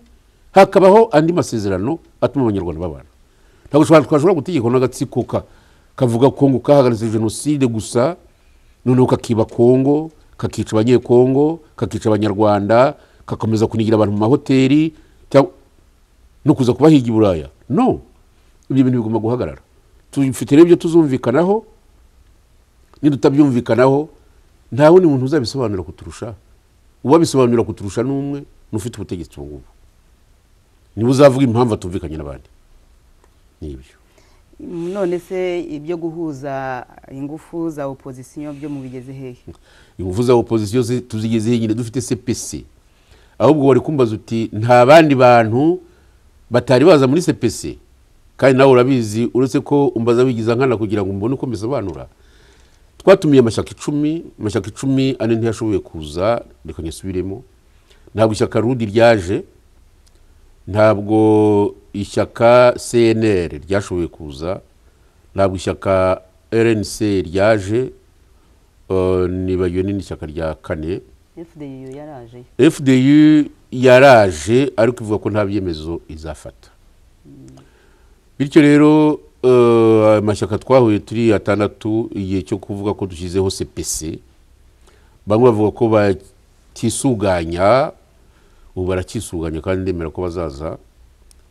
hakabaho andi masezerano atuma abanyarwanda babana ntabwo dushobora- twashobora gutegekwa n'agatsiko ka- kavuga ko ngo kahagaritse jenoside gusa noneho kakiba kongo kakica abanyekongo kakica abanyarwanda kakomeza kunigira abantu mu mahoteli cyangwa no kuza kubahiga i buraya no ibyo bintu bigomba guhagarara tufite rero ibyo tuzumvikanaho nidutabyumvikanaho nta wundi muntu uzabisobanura kuturusha uwabisobanura kuturusha n'umwe ni ufite ubutegetsi ubu ngubu niwe uzavuga impamvu atumvikanye n'abandi ni ibyo none se ibyo guhuza ingufu za opozisiyo byo mubigeze hehe ingufu za opozisiyo zi- tuzigezeho nyine dufite cpc ahubwo wari kumbaza uti nta bandi bantu batari baza muri cpc kandi nawe urabizi uretse ko umbaza wigiza nkana kugira ngo mbone uko mbisobanura twatumiye amashyaka icumi amashyaka icumi ane ntiyashoboye kuza reka nyasubiremo ntabwo ishyaka rudi ryaje ntabwo ishyaka cnr ryashoboye kuza ntabwo ishyaka rnc ryaje eh, nibagiwe n'indi shyaka rya kane fdu yaraje fdu yaraje ariko ivuga ko nta byemezo izafata bityo rero eh, amashyaka twahuye turi atandatu igihe cyo kuvuga ko dushyizeho cpc bamwe bavuga ko batisuganya ubu baracyisuganya kandi ndemera ko bazaza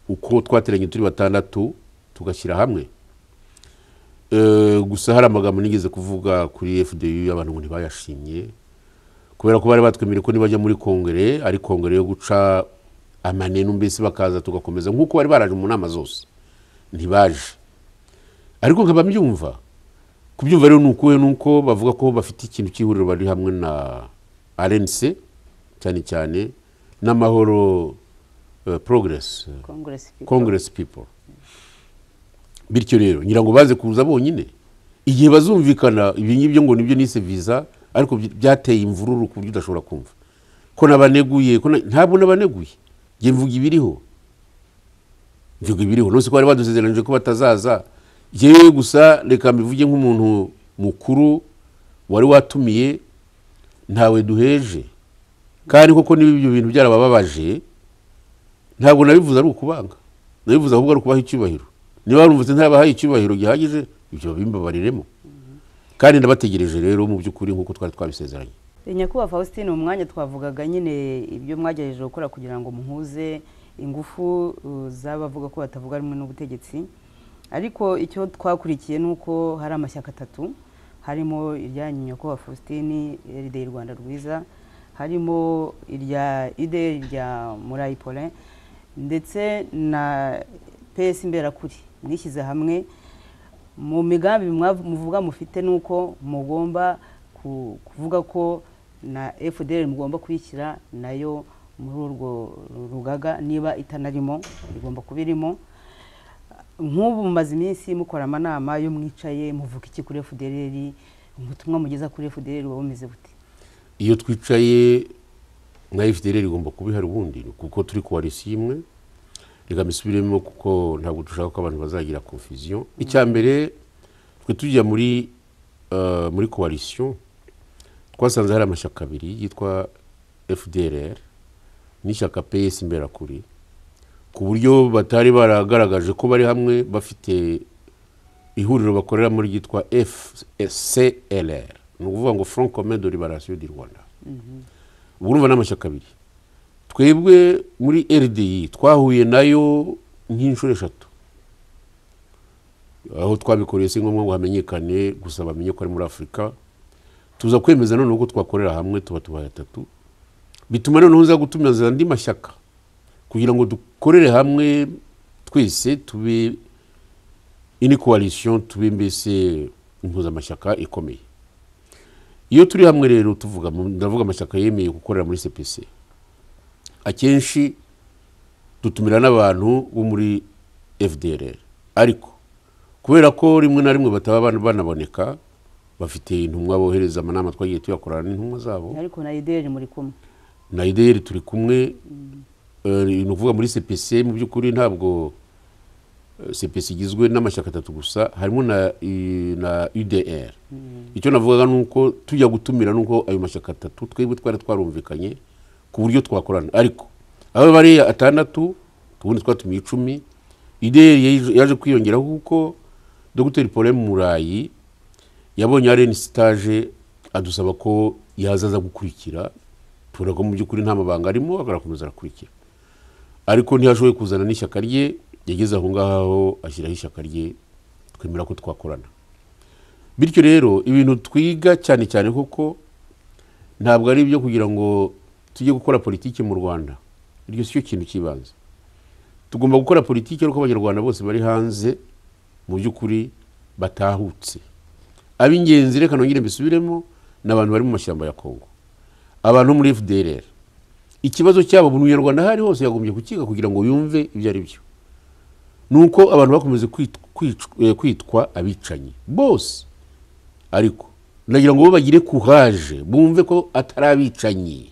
uko twateranye turi batandatu tugashyira hamwe Eh, gusa hari amagambo nigeze kuvuga kuri fdu abantu ngo ntibayashimye kubera ko bari batwemereye ko nibajya muri kongere ari kongere yo guca amanenu mbese bakaza tugakomeza nk'uko bari baraje mu nama zose ntibaje ariko nkaba mbyumva kubyumva rero ni ukuwe nuko bavuga ko bafite ikintu cy'ihuriro bari hamwe na rnc cyane cyane n'amahoro eh, progress congress congress people bityo rero ngira ngo baze kuza bonyine igihe bazumvikana ibi ngibyo ngo nibyo nise visa ariko by- byateye imvururu ku buryo udashobora kumva ko nabaneguye ko na- ntabwo nabaneguye njye mvuga ibiriho mvuga ibiriho nose ko bari badusezeranije ko batazaza yewe gusa reka mbivuge nk'umuntu mukuru wari watumiye ntawe duheje kandi koko niba ibyo bintu byarabababaje ntabwo nabivuze ari ukubanga nabivuze ahubwo ari ukubaha icyubahiro niba warumvise ntabahaye icyubahiro gihagije ibyo bimbabariremo kandi ndabategereje rero mu by'ukuri nk'uko twari twabisezeranye nyakubahwa faustin umwanya twavugaga nyine ibyo mwagerageje gukora kugira ngo muhuze ingufu uh, z'abavuga ko batavuga rumwe n'ubutegetsi ariko icyo twakurikiye ni uko hari amashyaka atatu harimo iryanyu nyakubahwa faustin eride rwanda rwiza harimo irya ide irya murayi polin ndetse na pesi imberakuri mwishyize hamwe mu migambi mwav- muvuga mufite ni uko mugomba ku- kuvuga ko na fdr mugomba kuyishyira nayo muri urwo ru- rugaga niba itanarimo igomba kuba irimo nk'ubu mumaze iminsi mukora amanama yo mwicaye muvuga iki kuri fdr ubutumwa mugeza kuri fdr buba bumeze bute iyo twicaye nka fdr igomba kuba ihari ubundi kuko turi koalisi imwe reka mbisubiremo kuko ntabwo dushaka ko abantu bazagira confusion icya mbere twe tujya muri eh, muri koalisiyo twasanze hari amashyaka abiri yitwa fdrr n'ishyaka ps imberakuri ku buryo batari baragaragaje ko bari hamwe bafite ihuriro bakoreramo ryitwa fclr ni ukuvuga ngo front commun de liberation du rwanda ubu urumva n'amashyaka abiri twebwe muri rdi twahuye nayo nk'inshuro eshatu aho twabikoreye si ngombwa ngo hamenyekane gusa bamenye ko ari muri afurika tuza kwemeza noneho ko twakorera hamwe tuba tubaye atatu bituma noneho uza gutumiza andi mashyaka kugira ngo dukorere hamwe twese tube ini koalisiyo tube mbese impuzamashyaka ikomeye iyo turi hamwe rero tuvuga mu- ndavuga amashyaka yemeye gukorera muri cpc akenshi dutumira n'abantu bo muri fdrr ariko kubera ko rimwe na rimwe bataba ban- banaboneka bafite intumwa bohereza amanama twagiye tuyakorana n'intumwa zabo ariko na idr muri kumwe na idr turi kumwe eh, ni ukuvuga muri cpc mu by'ukuri ntabwo eh, cpc igizwe n'amashyaka atatu gusa harimo na i- na udr icyo navugaga ni uko tujya gutumira nuko ayo mashyaka atatu twebwe twari twarumvikanye ku buryo twakorana ariko aho bari atandatu ubundi twatumiye icumi idr yaje- yaje kwiyongeraho kuko dogiteri pole murayi yabonye ari stage adusaba ko yazaza gukurikira tubona ko mu by'ukuri nta mabanga arimo agakomeza arakurikira ariko ntiyashoboye kuzana n'ishyaka rye yageze aho ngaho ashyiraho ishyaka rye twemera ko twakorana bityo rero ibintu twiga cyane cyane koko ntabwo ari ibyo kugira ngo tujye gukora politiki mu rwanda iryo si cyo kintu cy'ibanze tugomba gukora politiki ariko abanyarwanda bose bari hanze mu by'ukuri batahutse ab'ingenzi reka nongere mbisubiremo ni abantu bari mu mashyamba ya kongo abantu bo muri fdrr ikibazo cyabo buri munyarwanda aho ari hose yagombye kukiga kugira ngo yumve ibyo ari byo ni uko abantu bakomeje kwit- kwic- eh, kwitwa abicanyi bose ariko ndagira ngo bo bagire courage bumve ko atari abicanyi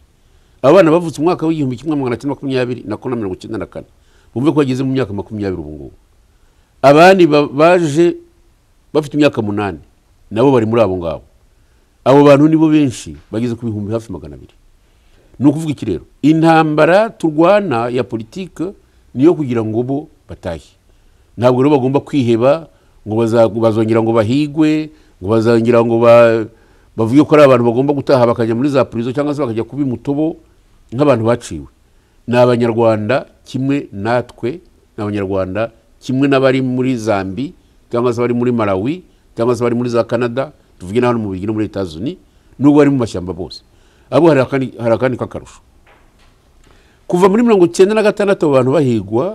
abana bavutse umwaka w'igihumbi kimwe magana cyenda makumyabiri na kane na mirongo icyenda na kane bumve ko bageze mu myaka makumyabiri ubu ngubu abandi ba- baje bafite imyaka munani nabo bari muri abo ngabo abo bantu nibo benshi bageze ku bihumbi hafi magana abiri ni ukuvuga iki rero intambara turwana ya politike niyo kugira ngo bo batahe ntabwo rero bagomba kwiheba ngo baza- bazongera ngo bahigwe ngo bazongera ngo ba- bavuge ko ari abantu bagomba gutaha bakajya muri za purizo cyangwa se bakajya kuba imutobo nk'abantu baciwe ni abanyarwanda kimwe natwe ni abanyarwanda kimwe n'abari muri zambi cyangwa se bari muri malawi cyangwa se bari muri za canada tuvuge n'abantu mu bigi no muri leta zunze n'ubwo bari mu mashyamba bose abo hari akandi hari akandi k'akarusho kuva muri mirongo icyenda na gatandatu abo bantu bahigwa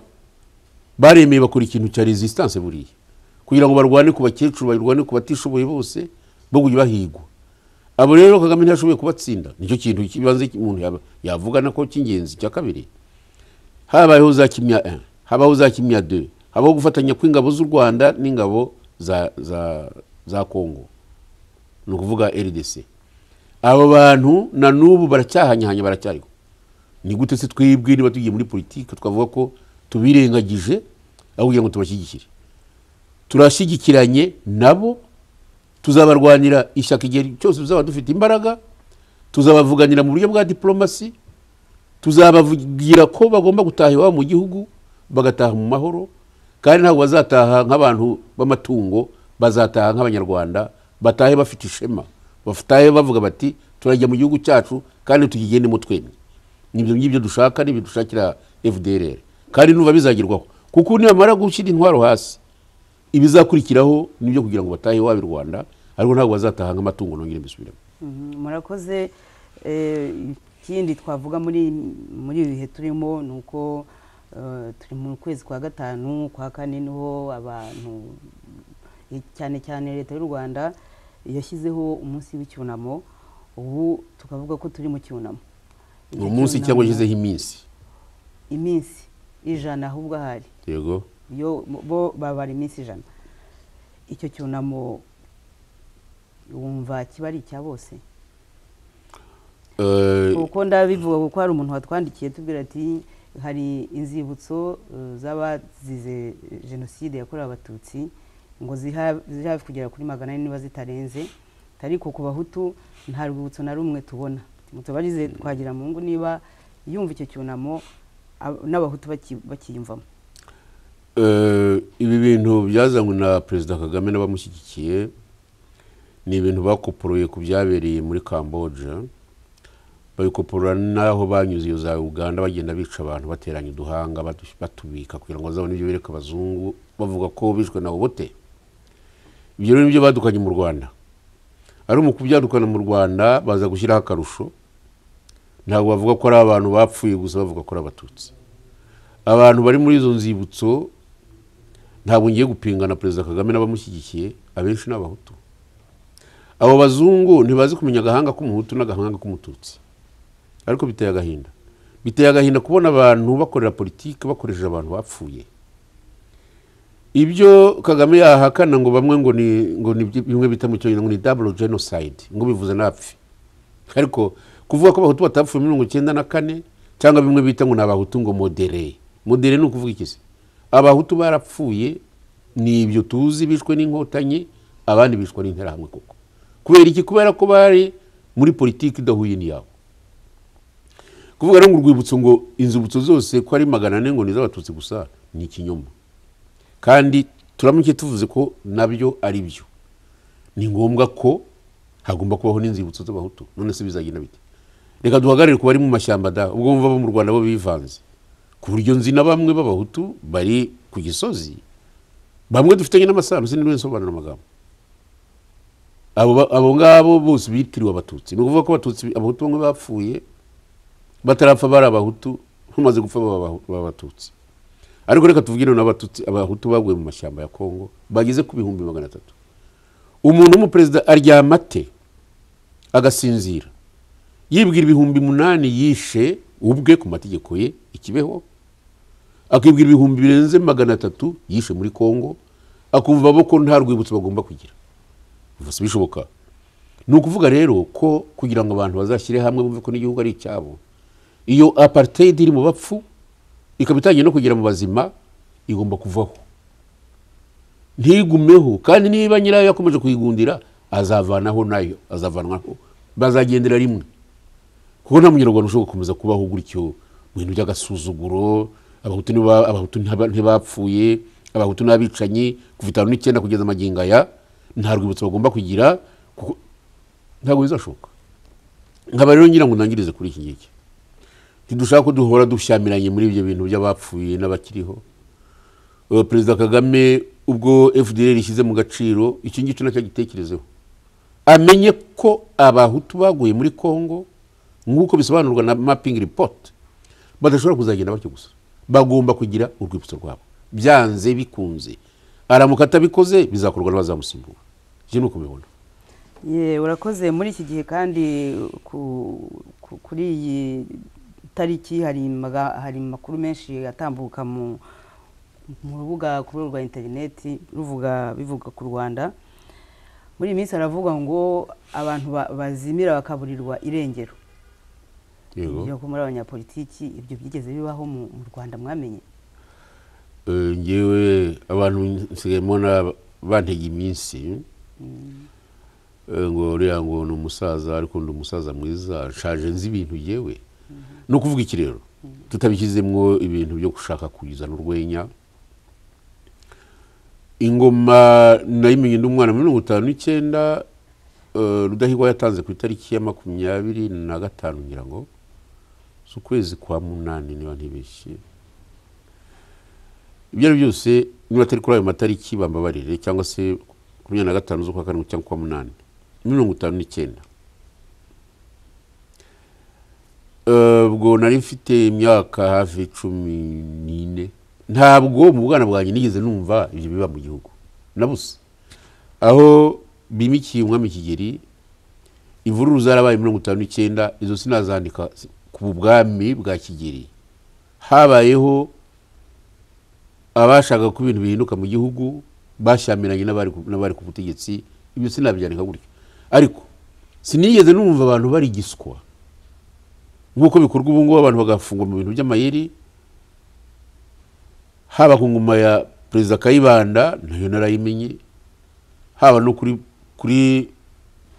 baremeye bakora ikintu cya resistance buriya kugira ngo barwane ku bakecuru barwane ku batishoboye bose bo kujya bahigwa abo rero kagame ntiyashoboye kubatsinda nicyo kintu kibanze umuntu yaba- yavuga nako cy'ingenzi cya kabiri habayeho za kimya 1 habaho za kimya 2 habaho gufatanya kw'ingabo z'u rwanda n'ingabo za, za, za kongo ni ukuvuga rdc abo bantu na n'ubu baracyahanyahanya baracyariho ni gute se twebwe niba tugiye muri politiki twavuga ko tubirengagije aho kugira ngo tubashyigikire turashyigikiranye nabo tuzabarwanira ishyaka igihe cyose tuzaba dufite imbaraga tuzabavuganira mu buryo bwa diporomasi tuzabavugira ko bagomba gutaha iwabo mu gihugu bagataha mu mahoro kandi ntabwo bazataha nk'abantu b'amatungo bazataha nk'abanyarwanda batahe bafite ishema batahe bavuga bati turajya mu gihugu cyacu kandi tukigendemo twemye nibyo ngibyo dushaka nibyo dushakira fdrr kandi numva bizagerwaho kuko nibamara gushyira intwaro hasi ibizakurikiraho nibyo kugira ngo batahe iwabo i rwanda ariko ntabwo bazataha nk'amatungo nongere mbisubiremo Mhm, murakoze Eh, ikindi twavuga muri muri ibi bihe turimo ni uko eh, turi mu kwezi kwa gatanu kwa kane niho abantu eh, cyane cyane leta y'u rwanda yashyizeho umunsi w'icyunamo ubu tukavuga ko turi mu cyunamo ni umunsi cyangwa ushyizeho iminsi iminsi ijana ahubwo ahari yego yo bo babara iminsi ijana icyo cyunamo wumva kiba ari icya bose Eh, kuko ndabivuga kuko hari umuntu watwandikiye tubwira ati hari inzibutso eh, z'abazize jenoside yakorewe abatutsi ngo ziha- ziri hafi kugera kuri magana ane niba zitarenze ariko ku bahutu nta rwibutso na rumwe tubona mutubarize twagira mu ngo niba yumva icyo cyunamo ab- n'abahutu baki- bakiyumvamo Eh, ibi bintu byazanywe na perezida kagame n'abamushyigikiye ni ibintu bakoporoye ku byabereye muri cambodia babikoporora n'aho banyuze iyo za uganda bagenda bica abantu bateranya uduhanga batu- batubika kugira ngo bazabone ibyo bereka abazungu bavuga ko bishwe na obote ibyo rero nibyo badukanye mu rwanda ari mu kubyadukana mu rwanda baza gushyiraho akarusho ntabwo bavuga ko ari abantu bapfuye gusa bavuga ko ari abatutsi abantu bari muri izo nzibutso ntabwo ngiye gupinga na perezida kagame n'abamushyigikiye abenshi ni abahutu abo bazungu ntibazi kumenya agahanga k'umuhutu n'agahanga k'umututsi ariko biteye agahinda biteye agahinda kubona abantu bakorera politiki bakoresheje abantu bapfuye ibyo kagame yahakana ngo bamwe ngo ni ngo ni byi- bimwe bita mu cyongereza ngo ni double genocide ngo bivuze n'abapfi ariko kuvuga ko abahutu batapfuye muri mirongo icyenda na kane cyangwa bimwe bita ngo ni abahutu ngo modere modere ni ukuvuga iki se abahutu barapfuye ni ibyo tuzi bishwe n'inkotanyi abandi bishwe n'interahamwe koko kubera iki kubera ko bari muri politiki idahuye n'iyabo kuvuga rero ngo urwibutso ngo inzibutso zose ko ari magana ane ngo ni iz'abatutsi gusa ni ikinyoma kandi turamuke tuvuze ko nabyo ari byo ni ngombwa ko hagomba kubaho n'inzibutso z'abahutu none se bizagenda bite reka duhagarare ku bari mu mashyamba da ubwo bumva abo mu rwanda bo bivanze ku buryo nzi na bamwe b'abahutu bari ku gisozi bamwe dufitanye n'amasano sinigeze nsobanura amagambo abo ba- abo ngabo bose bitiriwe abatutsi ni ukuvuga ko abatutsi abahutu bamwe bapfuye batarapfa bari abahutu bamaze gupfa baba Abahu- baba abatutsi ariko reka tuvugire n'abatutsi abahutu baguye mu mashyamba ya kongo bageze ku bihumbi magana atatu umuntu w'umuperezida aryama ate agasinzira yibwira ibihumbi munani yishe ubwe ku mategeko ye ikibeho akibwira ibihumbi birenze magana atatu yishe muri kongo akumva bo ko nta rwibutso bagomba kugira ubwo si bishoboka ni ukuvuga rero ko kugira ngo abantu bazashyire hamwe bumve ko n'igihugu ari icyabo iyo apartheid iri mu bapfu ikaba itangiye no kugera mu bazima igomba kuvaho ntigumeho kandi niba nyirayo yakomeje kuyigundira azavanaho nayo azavanwaho bazagendera rimwe kuko nta munyarwanda ushobora gukomeza kubaho gutyo mu bintu by'agasuzuguro abahutu niba- abahutu ntaba- ntibapfuye abahutu n'abicanyi kuva itanu n'icyenda kugeza amagingo aya nta rwibutso bagomba kugira kuko ntabwo bizashoboka nkaba rero ngira ngo ntangirize kuri iki ngiki ntidushaka ko duhora dushyamiranye muri ibyo bintu by'abapfuye n'abakiriho Eh, perezida kagame ubwo fdr ishyize mu gaciro iki ngicyo nacyo agitekerezeho amenye ko abahutu baguye muri congo nk'uko bisobanurwa na mapping report badashobora kuzagenda batyo gusa bagomba kugira urwibutso rwabo byanze bikunze aramuka atabikoze bizakorwa n'abazamusimbura ibyo ni uko mbibona Ye, urakoze muri iki gihe kandi ku- ku- kuri iyi tariki hari maga- hari amakuru menshi atambuka mu mu rubuga kuri rwa interineti ruvuga bivuga ku rwanda muri iyi minsi haravuga ngo abantu ba- bazimira bakaburirwa irengero yego byo muri abanyapolitiki ibyo byigeze bibaho mu mu rwanda mwamenye Eh, ngewe abantu nsigaye mbona bantega iminsi Eh, ngo uriya ngo ni umusaza ariko ndi umusaza mwiza nshaje nzi ibintu ngewe ni ukuvuga iki rero tutabishyizemo ibintu byo gushaka kuzana urwenya ingoma nayimenye ndi umwana muri mirongo itanu n'icyenda eh, rudahigwa yatanze ku itariki ya makumyabiri na gatanu ngira ngo z'ukwezi kwa munani niba ntibeshye ibyo ari byo byose niba atari kuri ayo matariki bambabarire cyangwa se makumyabiri na gatanu z'ukwa karindwi cyangwa ukwa munani mirongo itanu n'icyenda Eh, ubwo nari mfite imyaka hafi cumi n'ine ntabwo mu bwana bwanjye nigeze numva ibyo biba mu gihugu na busa aho bimikiye umwami kigeri imvururu zarabaye mirongo itanu n'icyenda izo sinazandika ku bwami bwa kigeri habayeho abashaka ko ibintu bihinduka mu gihugu bashyamiranye n'abari ku- n'abari ku butegetsi ibyo sinabyandika gutyo ariko sinigeze numva abantu bari giswa nk'uko bikorwa ubu ngubu abantu bagafungwa mu bintu by'amayeri haba ku ngoma ya perezida kayibanda nayo narayimenye haba no kuri kuri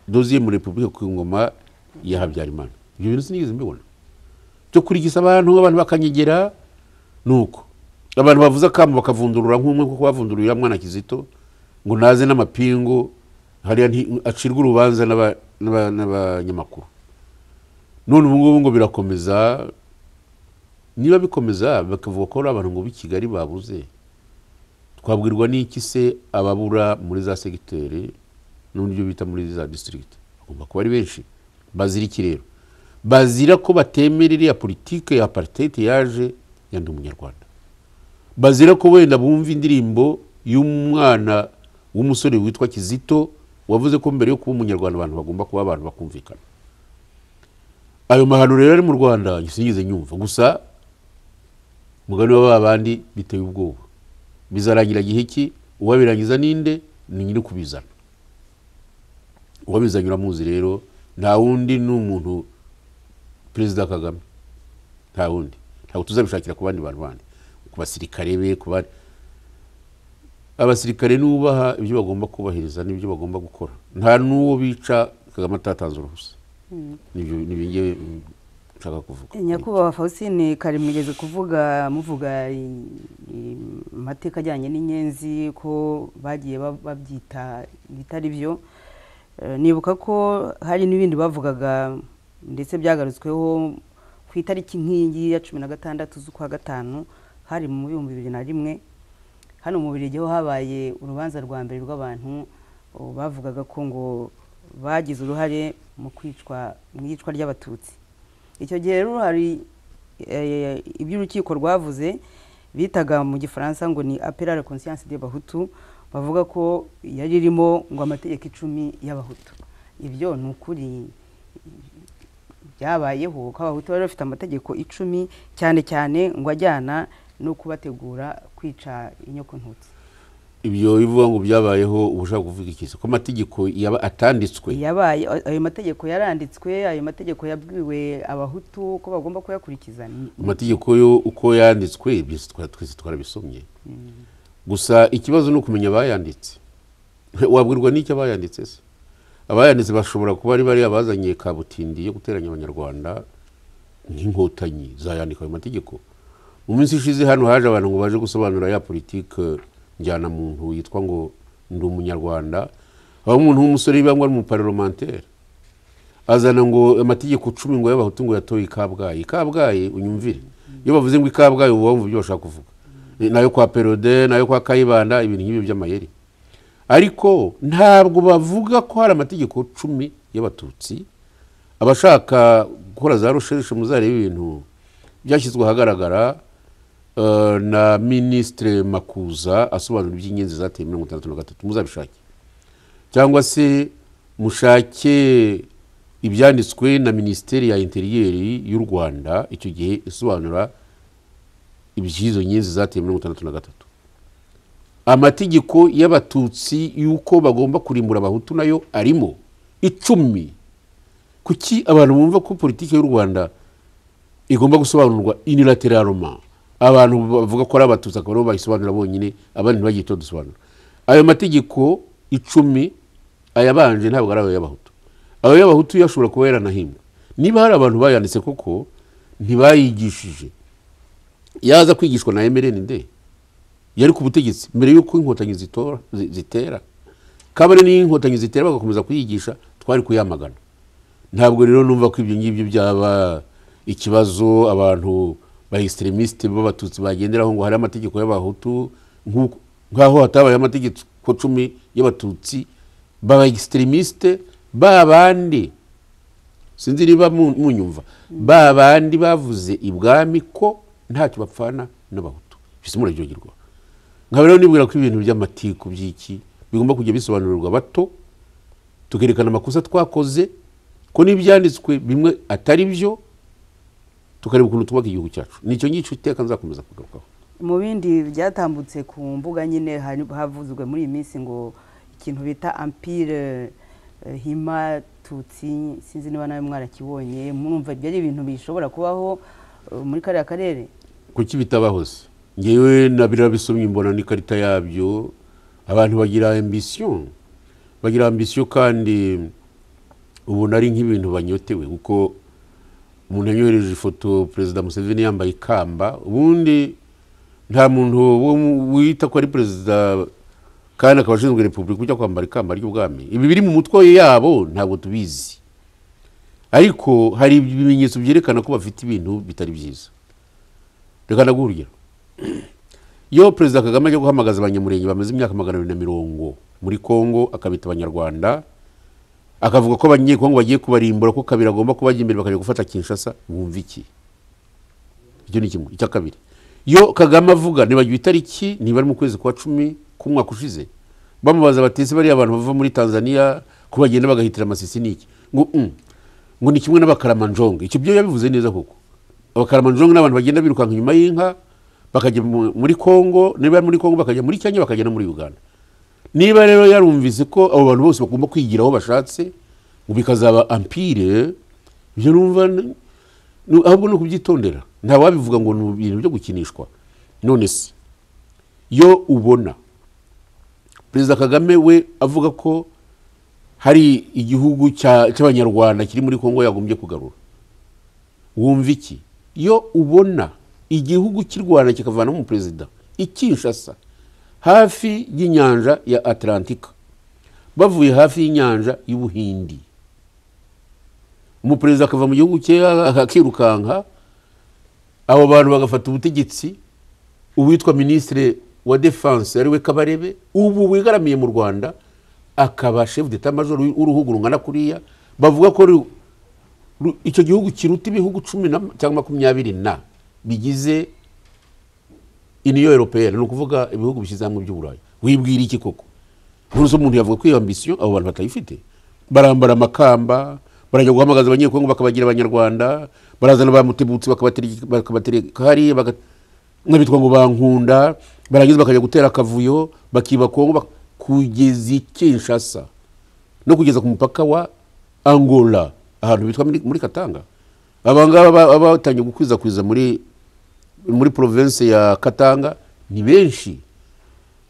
doziye muri repubulika ku ngoma ya habyarimana ibyo bintu sinigeze mbibona byo kurigisa abantu abantu bakanyegera ni uko abantu bavuze akamu bakavundurura nk'umwe kuko bavundururira mwana kizito ngo naze n'amapingu hariya nti- acirwe urubanza n'aba- n'aba- n'abanyamakuru none ubu ngubu ngo birakomeza niba bikomeza bakavuga ko ari abantu ngo b'i kigali babuze twabwirwa n'iki se ababura muri za segiteri n'uburyo bita muri za disitirigiti bagomba kuba ari benshi bazira iki rero bazira ko batemera iriya politike ya aparitete yaje ya ndi umunyarwanda bazira ko wenda bumva indirimbo y'umwana w'umusore witwa kizito wavuze ko mbere yo kuba umunyarwanda abantu bagomba kuba abantu bakumvikana ayo mahano rero ari mu rwanda sinigeze nyumva gusa umugani wa ba bandi biteye ubwoba bizarangira gihe ki uwabirangiza ninde ni nyiri kubizana uwabizanye uramuzi rero nta wundi ni umuntu perezida kagame nta wundi ntabwo tuzabishakira ku bandi bantu bandi ku basirikare be ku bandi abasirikare nubaha ibyo bagomba kubahiriza n'ibyo bagomba gukora nta n'uwo bica kagame atatanze uruhusa nibyo nibyo ngewe mm, nshaka kuvuga nyakubahwa fausine kare mwigeze kuvuga muvuga i- i- amateka ajyanye n'inyenzi ko bagiye ba- babyita ibitari byo Eh, nibuka ko hari n'ibindi bavugaga ndetse byagarutsweho ku itariki nk'iyi ya cumi na gatandatu z'ukwa gatanu hari mu bihumbi bibiri na rimwe hano mu Bubiligi ho habaye urubanza rwa mbere rw'abantu oh, bavugaga ko ngo bagize uruhare mu kwicwa mu iyicwa ry'abatutsi icyo gihe rero hari eh, ibyo urukiko rwavuze bitaga mu gifaransa ngo ni apela la conscience de bahutu bavuga ko yari irimo ngo amategeko icumi y'abahutu ibyo ni ukuri byabayeho ko abahutu bari bafite amategeko icumi cyane cyane ngo ajyana no kubategura kwica inyoko ntutsi ibyo bivuga ngo byabayeho uba ushaka kuvuga iki ko amategeko yaba atanditswe yabaye ayo mategeko yaranditswe ayo mategeko yabwiwe abahutu ko bagomba kuyakurikiza ni- amategeko yo uko yanditswe byose twa- twese twarabisomye gusa ikibazo ni ukumenya abayanditse wabwirwa n'icyo abayanditse se abayanditse bashobora kuba ari bariya bazanye kabutindi yo guteranya abanyarwanda nk'inkotanyi zayandika ayo mategeko mu minsi ishize hano haje abantu ngo baje gusobanura ya politike njyanamuntu yitwa ngo ndi umunyarwanda aho umuntu w'umusore yibangwa ari umuparoromantere azana ngo amategeko cumi ngo y'abahutu ngo yatoye i kabgayi i kabgayi unyumvire iyo bavuze ngo i kabgayi uba wumva ibyo bashaka kuvuga nayo kwa perode nayo kwa kayibanda ibintu nk'ibyo by'amayeri ariko ntabwo bavuga ko hari amategeko cumi y'abatutsi abashaka gukora za rusherishe muzareba ibintu byashyizwe ahagaragara eh, na minisitire makuza asobanura iby'ingenzi zateye mirongo itandatu na gatatu muzabishake cyangwa se mushake ibyanditswe na minisiteri ya interiyeri y'u rwanda icyo gihe isobanura iby'izo nyenzi zateye mirongo itandatu na gatatu amategeko y'abatutsi y'uko bagomba kurimbura abahutu nayo arimo icumi kuki abantu bumva ko politiki y'u rwanda igomba gusobanurwa inilateraloma abantu bavuga ko ari abatutsi akaba aribo bayisobanura bonyine abandi ntibagihita dusobanura ayo mategeko icumi ayabanje ntabwo ari ayo y'abahutu ayo y'abahutu yo ashobora kuba yaranahimbwe niba hari abantu bayanditse koko ntibayigishije yaza kwigishwa na emereni de yari ku butegetsi mbere y'uko inkotanyi zitora zi- zitera kabone n'iyo inkotanyi zitera bagakomeza kuyigisha twari kuyamagana ntabwo rero numva ko ibyo ngibyo byaba ikibazo abantu ba extremistes b'abatutsi bagenderaho ngo hari amategeko y'abahutu nk'uko- nk'aho hatabaye amategeko cumi y'abatutsi baba extremistes ba bandi sinzi niba mu- munyumva ba bandi bavuze ibwami ko ntacyo bapfana n'abahutu bise muraryogerwa nkaba rero nibwira ko ibintu by'amatiku by'iki bigomba kujya bisobanurirwa bato tukerekana amakosa twakoze ko n'ibyanditswe bimwe atari byo tukareba ukuntu twubaka igihugu cyacu nicyo ngicyo iteka nzakomeza kugarukaho mu bindi byatambutse ku mbuga nyine hari- havuzwe muri iyi minsi ngo ikintu bita ampire eh, hima tutsi sinzi niba nawe mwarakibonye murumva ibyo ari ibintu bishobora kubaho eh, muri kariya karere kuki bitabahoze ngewe na birabisomye mbona n'ikarita yabyo abantu bagira ambisiyo bagira ambisiyo kandi ubona ari nk'ibintu banyotewe kuko umuntu yanyohereje ifoto perezida museveni yambaye ikamba ubundi nta muntu wo mu- wita ko ari perezida kandi akaba ashinzwe repubulika ujya kwambara ikamba ry'ubwami ibi biri mu mutwe yabo ntabwo tubizi ariko hari ibimenyetso byerekana ko bafite ibintu bitari byiza reka ndaguha urugero iyo perezida kagame ajya guhamagaza abanyamurenge bamaze imyaka magana abiri na mirongo muri kongo akabita abanyarwanda akavuga ko abanyekongo bagiye kubarimbura ko kabiri agomba kubajya imbere bakajya gufata kinshasa wumva iki icyo ni kimwe icya kabiri iyo kagame avuga ntibagiwe itariki niba ari mu kwezi kwa cumi k'umwaka ushize bamubaza batese bariya abantu bava muri tanzania ko bagenda bagahitira amasisi n'iki ngo "Mm, ngo ni kimwe n'abakaramanjonge icyo byo yabivuze neza koko abakaramanjonge ni abantu bagenda birukanka inyuma y'inka bakajya mu- muri kongo niba ari muri kongo bakajya muri kenya bakajya no muri uganda niba rero yarumvise ko abo bantu bose bagomba kwigira aho bashatse ngo bikazaba ampire ibyo numva ni- ni- ahubwo ni ukubyitondera nta wabivuga ngo ni ibintu byo gukinishwa none se iyo ubona perezida kagame we avuga ko hari igihugu cya- cy'abanyarwanda kiri muri kongo yagombye kugarura wumva iki iyo ubona igihugu cy'i rwanda kikavanamo umuperezida i kinshasa hafi y'inyanja ya atlantika bavuye hafi y'inyanja y'ubuhindi umuperezida akava mu gihugu cye akirukanka abo bantu bagafata ubutegetsi uwitwa minisitiri wa defanse ariwe kabarebe ubu wigaramiye mu rwanda akaba shefu deta majoro w'uruhugu rungana kuriya bavuga ko ru- ru- icyo gihugu kiruta ibihugu cumi na cyangwa makumyabiri na bigize iniyo europeyene ni ukuvuga ibihugu bishyize hamwe by'uburayi wibwira iki koko ntuzi umuntu yavuga ko iyo ambisiyo abo bantu batayifite barambara amakamba barajya guhamagaza abanyekongo bakabagira abanyarwanda barazana ba mutebutsi bakabatereka bakabatereka hariya baga- n'abitwa ngo bankunda barangiza bakajya gutera akavuyo bakiba kongo bak- kugeza i kinshasa no kugeza ku mupaka wa angola ahantu bitwa muri, muri katanga abangaba ba- ba- batangiye gukwirakwiza muri muri province ya katanga ni benshi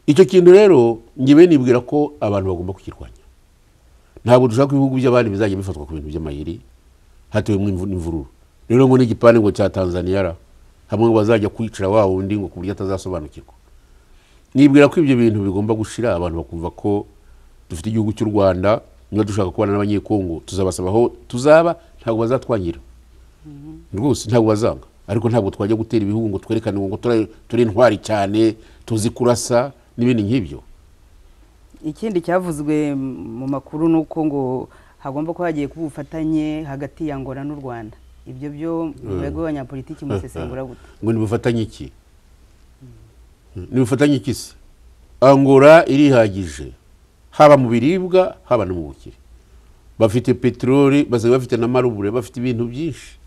icyo kintu rero ngewe nibwira ko abantu bagomba kukirwanya ntabwo dushaka ko ibihugu by'abandi bizajya bifatwa ku bintu by'amayeri hatewemo imvu- imvururu rero ngo n'igipande ngo cya tanzaniya ra hamwe ngo bazajya kwicara wa wundi ngo ku buryo atazasobanukirwa nibwira ko ibyo bintu bigomba gushira abantu bakumva ko dufite igihugu cy'u rwanda niba dushaka kubana n'abanyekongo tuzabasaba aho tuzaba ntabwo bazatwangira rwose ntabwo bazanga ariko ntabwo twajya gutera ibihugu ngo twerekane ngo tura- turi intwari cyane tuzi kurasa n'ibindi nk'ibyo ikindi cyavuzwe mu makuru ni uko ngo hagomba kuba hagiye kuba ubufatanye hagati ya angola n'u rwanda ibyo byo mwebwe abanyapolitiki musesengura gute ngo nibufatanye iki nibufatanye iki se angora irihagije haba mu biribwa haba no mu bukire bafite peteroli basanzwe bafite na marubure bafite ibintu byinshi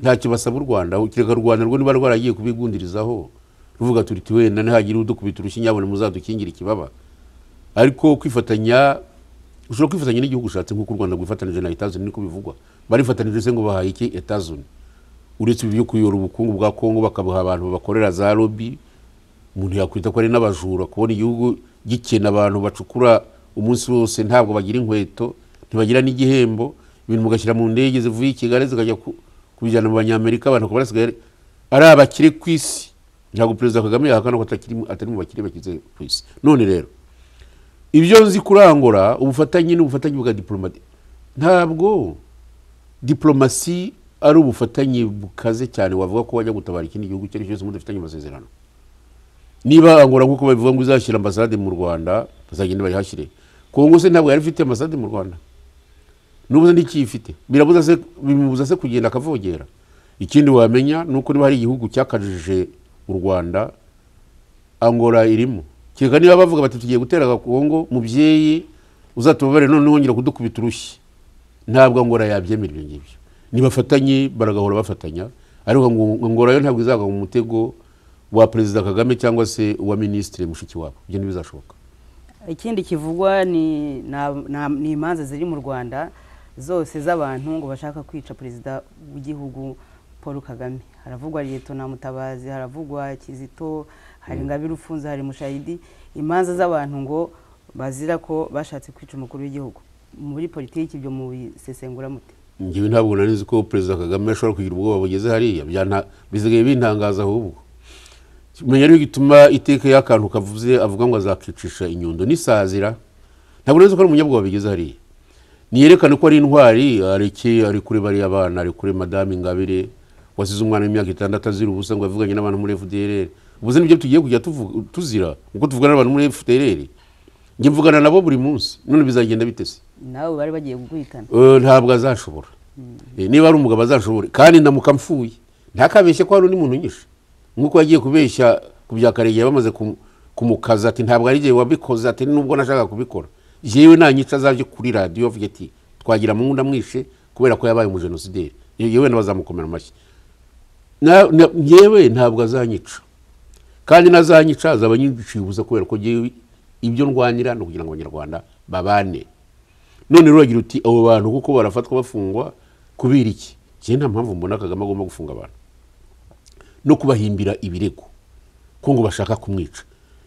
ntacyo basaba u rwanda kereka u rwanda rwo niba rwaragiye kubigundirizaho ruvuga turi tuwe na ntihagire udukubita urushyinyabone muzadukingire ikibaba ariko kwifatanya ushobora kwifatanya n'igihugu ushatse nk'uko u rwanda rwifatanije na etazuni niko bivugwa barifatanije se ngo bahaye iki etazuni uretse ibyo kuyora ubukungu bwa kongo bakabuha abantu bakorera za lobi umuntu yakwita ko ari n'abajura kubona igihugu gikena abantu bacukura umunsi wose ntabwo bagira inkweto ntibagira n'igihembo ibintu mugashyira mu ndege zivuye i kigali zikajya ku- kubijyana mu banyamerika abantu bakaba basigaye ari- ari abakire ku isi ntabwo perezida kagame yahakana ko atakiri mu- atari mu bakire bakize ku isi none rero ibyo nzi kurangura ubufatanye n'ubufatanye bwa diporomati ntabwo diporomasi ari ubufatanye bukaze cyane wavuga ko wajya gutabara ikindi gihugu icyo ari cyo cyose mudafitanye amasezerano niba angora nk'uko babivuga ngo izashyira ambasade mu rwanda bazagenda bayihashyire kongo se ntabwo yari ifite ambasade mu rwanda n'ubu se ntikiyifite birabuza se bimubuza se kugenda akavogera ikindi wamenya ni uko niba hari igihugu cyakajije u rwanda angora irimo kereka niba bavuga bati tugiye gutera agakongo mubyeyi uzatubabare none wongera kudukubita urushyi ntabwo angora yabyemera ibyo ngibyo nibafatanye baragahora bafatanya ariko ngo- ngora yo ntabwo izagwa mu mutego wa perezida kagame cyangwa se uwa minisitiri mushiki wabo ibyo ntibizashoboka ikindi kivugwa ni na- na- ni imanza ziri mu rwanda zose z'abantu ngo bashaka kwica perezida w'igihugu paul kagame haravugwa na mutabazi haravugwa kizito hari ingabire ufunze hari mushayidi imanza z'abantu ngo bazira ko bashatse kwica umukuru w'igihugu muri politiki ibyo mubisesengura mute ngewe ntabwo nari nzi ko perezida kagame ashobora kugira ubwoba bugeze hariya byanta- bisigaye bintangaza ahubwo menya rero gituma iteka y'akantu kavuze avuga ngo azakicisha inyundo n'isazira ntabwo nari nzi ko ari umunyabwoba bigeze hariya niyerekane ko ari intwari areke ari kure bariya abana ari kure madamu ingabire wasize umwana w'imyaka itandatu azira ubusa ngo yavuganye n'abantu muri fdr ubuze nibyo tugiye kujya tuvu- tuzira kuko tuvugana n'abantu muri fdr njye mvugana nabo buri munsi none bizagenda bitese nawe bari bagiye guhitana Eh, ntabwo azashobora Eh, niba ari umugabo azashobore kandi ndamuka mfuye ntakabeshye ko hari undi muntu nyishe nk'uko yagiye kubeshya ku bya karegeya bamaze kumu- kumukaza ati ntabwo ari igihe wabikoze ati nubwo nashaka kubikora yewe nanyica azajye kuri radiyo avuge ati twagira mungu ndamwishe kubera ko yabaye umujenosideri yewe n'abazamukomera amashyi Na- na- ngewe ntabwo azanyica kandi nazanyica azaba anyiciye ubusa kubera ko ngewe ibyo ndwanira ni ukugira ngo abanyarwanda babane none rero uragira uti abo bantu kuko barafatwa bafungwa kubera iki njye nta mpamvu mbona kagame agomba gufunga abantu no kubahimbira ibirego ko ngo bashaka kumwica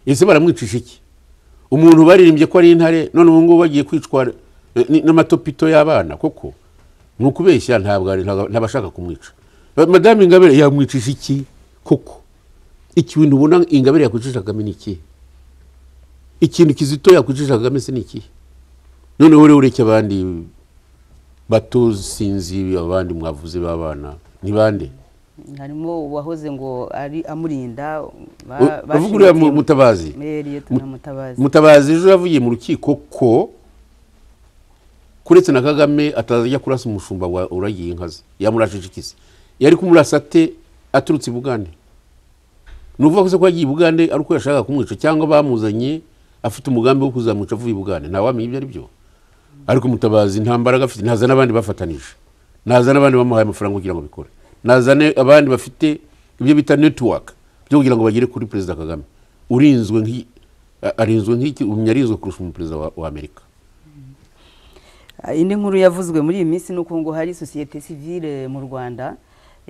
ese baramwicisha iki umuntu baririmbye ko ari intare none ubu ngubu bagiye kwicwa eh, ni- n'amatopito y'abana koko ni ukubeshya ntabwo ari- ntabwo- ntabashaka kumwica Ba- madame ingabire yamwicisha iki koko ikintu ubona ingabire yakwicisha kagame ni ikihe ikintu kizito yakwicisha kagame se ni ikihe noneho rero ureke abandi bato sinzi abandi mwavuze b'abana ni bande harimo uwahoze ngo ari amurinda ba- bavuga uriya mu- bashingiye- mutabazi Eh, Liyetona mutabazi mutabazi ejo yavugiye mu rukiko ko kuretse na kagame atazajya kurasa umushumba wa uragiye inka ze yamurashije iki se yari kumurasa ate aturutse i bugande ni ukuvuga ko se ko yagiye i bugande ari uko yashakaga kumwica cyangwa bamuzanye afite umugambi wo kuzamwica avuye i bugande ntawamenya ibyo ari byo ariko mutabazi nta mbaraga afite ntaza n'abandi bafatanije naza n'abandi bamuhaye amafaranga kugira ngo bikore nazane abandi bafite ibyo bita netiwaka byo kugira ngo bagere kuri perezida kagame urinzwe nk'i- a- arinzwe nk'iki umenya arinzwe kurusha umuperezida wa, wa amerika Ah, indi nkuru yavuzwe muri iyi minsi ni uko ngo hari sosiyete sivile mu rwanda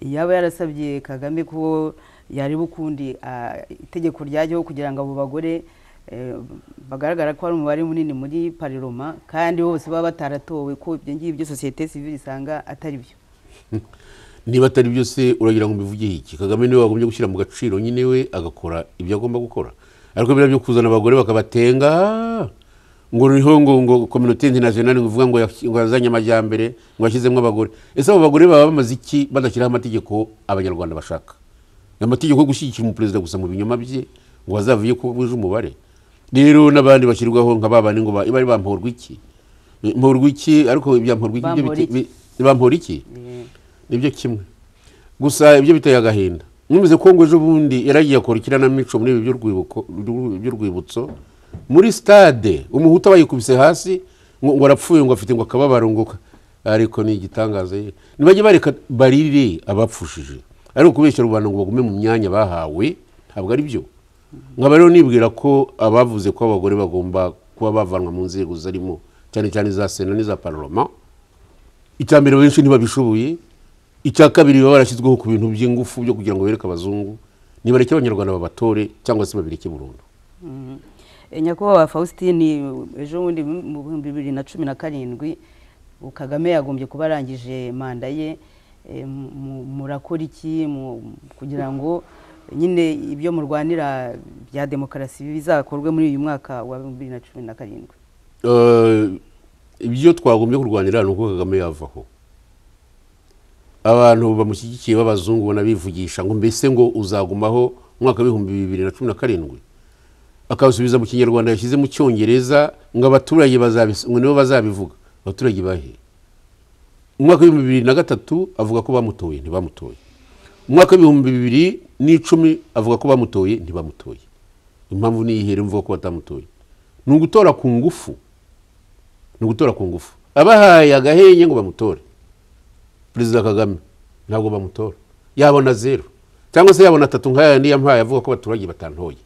yaba yarasabye kagame ko yareba ukundi ah, itegeko ryajyaho kugira ngo abo bagore eh, bagaragara ko hari umubare munini muri pariroma kandi bose baba bataratowe ko ibyo ngibyo sosiyete sivile isanga atari byo niba atari byo se uragira ngo mbivuge iki kagame niwe wagombye gushyira mu gaciro nyine we agakora ibyo agomba gukora ariko biriya byo kuzana abagore bakabatenga ngo niho ngo ngo kominote interinasiyonari ngo ivuga ngo yas- ngo yazanye amajyambere ngo yashyizemo abagore ese abo bagore baba bamaze iki badashyiraho amategeko abanyarwanda bashaka ni amategeko yo gushyigikira umuperezida gusa mu binyoma bye ngo bazavuye ko buje umubare rero n'abandi bashyirwaho nka babandi ngo ba- bari bamporwa iki mporwa iki ariko ibya mporwa iki byo Bampora iki? biti- bi- bampora iki Eh, nibyo kimwe gusa ibyo biteye agahinda mwemeze ko ngo ejo bundi yaragiye akora ikiranamico muri ibi by'urwibuko- by'urwibutso muri stade umuhutu aba yikubise hasi ngo ngo arapfuye ngo afite ngo akababaro ngo ka- ariko ni igitangaza ye nibajye bareka barire abapfushije ariko kubeshyira rubanda ngo bagume mu myanya bahawe ntabwo ari byo nkaba rero nibwira ko abavuze ko abagore bagomba kuba bavanwa mu nzego zarimo cyane cyane za sena n'iza paroma icya mbere benshi ntibabishoboye icya kabiri baba barashyizweho ku bintu by'ingufu byo kugira ngo bereke abazungu nibareke abanyarwanda babatore cyangwa se babireke burundu mm. Eh, nyakubahwa faustin ejo bundi mu bihumbi bibiri na cumi na karindwi ubu kagame yagombye kuba arangije manda ye Eh, mu- mu- murakora iki mu- kugira ngo nyine ibyo murwanira bya demokarasi bizakorwe muri uyu mwaka wa bibiri na cumi na karindwi Eh, ibyo twagombye kurwanira ni uko kagame yavaho abantu bamushyigikiye b'abazungu ubona bivugisha ngo mbese ngo uzagumaho umwaka w'ibihumbi bibiri na cumi na karindwi akawusubiza mu kinyarwanda yashyize mu cyongereza ngo abaturage bazabis- ngo nibo bazabivuga abaturage bahe umwaka w'ibihumbi bibiri na gatatu avuga ko bamutoye ntibamutoye umwaka w'ibihumbi bibiri n'icumi avuga ko bamutoye ntibamutoye impamvu ni iyihe rero mvuga ko batamutoye ni ugutora ku ngufu ni ugutora ku ngufu abahaye agahenye ngo bamutore perezida kagame ntabwo bamutora yabona zeru cyangwa se yabona atatu nk'ayandi yampaye avuga ko abaturage batantoye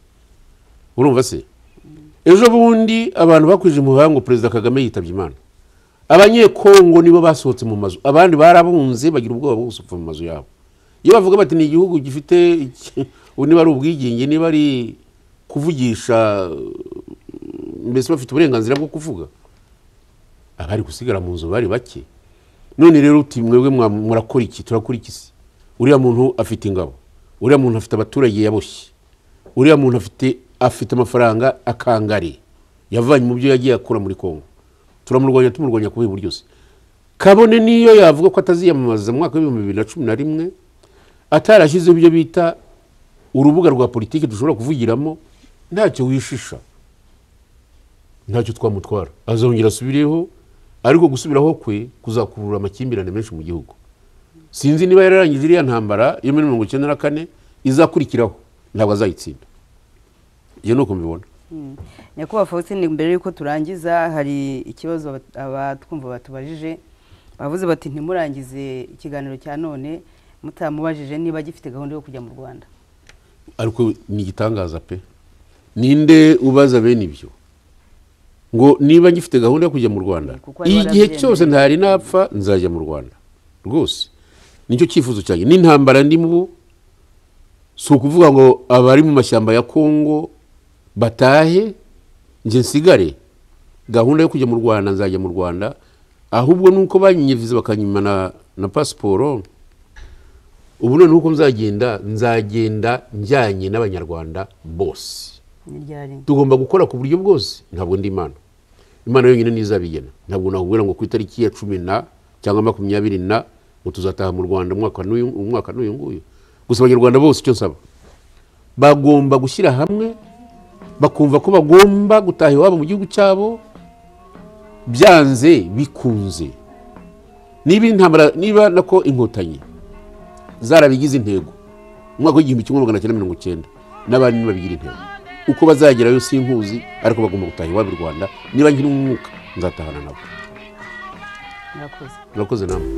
urumva se ejo bundi abantu bakwije umuhanga ngo perezida kagame yitabye imana abanyekongo nibo basohotse mu mazu abandi barabunze bagira ubwoba bwo gusohoka mu mazu yabo iyo bavuga bati ni igihugu gifite iki- ubu niba ari ubwigenge niba ari kuvugisha eh, mbese bafite uburenganzira bwo kuvuga abari gusigara mu nzu bari bake none rero uti mwebwe mwa- murakora iki turakora iki se uriya muntu afite ingabo uriya muntu afite abaturage yaboshye uriya muntu afite afite amafaranga akangari yavanye mu byo yagiye akura muri kongo turamurwanya tumurwanya ku bibu ryose kabone niyo yavuga ko ataziyamamaza mu mwaka w'ibihumbi bibiri na cumi na rimwe atarashyizeho ibyo bita urubuga rwa politiki dushobora kuvugiramo ntacyo wishisha ntacyo twamutwara azongera asubireho ariko gusubiraho kwe kuzakurura amakimbirane menshi mu gihugu sinzi niba yararangije iriya ntambara yo muri mirongo icyenda na kane izakurikiraho ntabwo azayitsinda ibyo ni uko mbibona Mm. nyakubahwa faustin mbere y'uko turangiza hari ikibazo abat- abatwumva batubajije bavuze bati ntimurangize ikiganiro cya none mutamubajije niba gifite gahunda yo kujya mu rwanda ariko ni igitangaza pe ninde ubaza bene ibyo ngo niba ngifite gahunda yo kujya mu rwanda Kuko ariwe igihe arabyemera. cyose ntari napfa nzajya mu rwanda rwose nicyo cyifuzo cyanjye n'intambara ndimo ubu si ukuvuga ngo abari mu mashyamba ya kongo batahe njye nsigare gahunda yo kujya mu rwanda nzajya mu rwanda ahubwo nuko banyinyiriza bakanyima na, na pasiporo ubu noneho uko nzagenda nzagenda njyanye n'abanyarwanda bose n'iryari tugomba gukora ku buryo bwose ntabwo ndi imana imana yonyine niyo izabigena ntabwo nakubwira ngo ku itariki ya cumi na cyangwa makumyabiri na ngo tuzataha mu rwanda umwaka n'uyu- umwaka n'uyu nguyu gusa abanyarwanda bose icyo nsaba bagomba gushyira hamwe bakumva ko bagomba gutaha iwabo mu gihugu cyabo byanze bikunze niba intambara niba nako inkotanyi zarabigize intego umwaka w'igihumbi kimwe magana cyenda mirongo cyenda n'abandi nibabigira intego uko bazagerayo sinkuzi ariko bagomba gutaha iwabo i rwanda niba nkiri umwuka nzatahana nabo murakoze murakoze namwe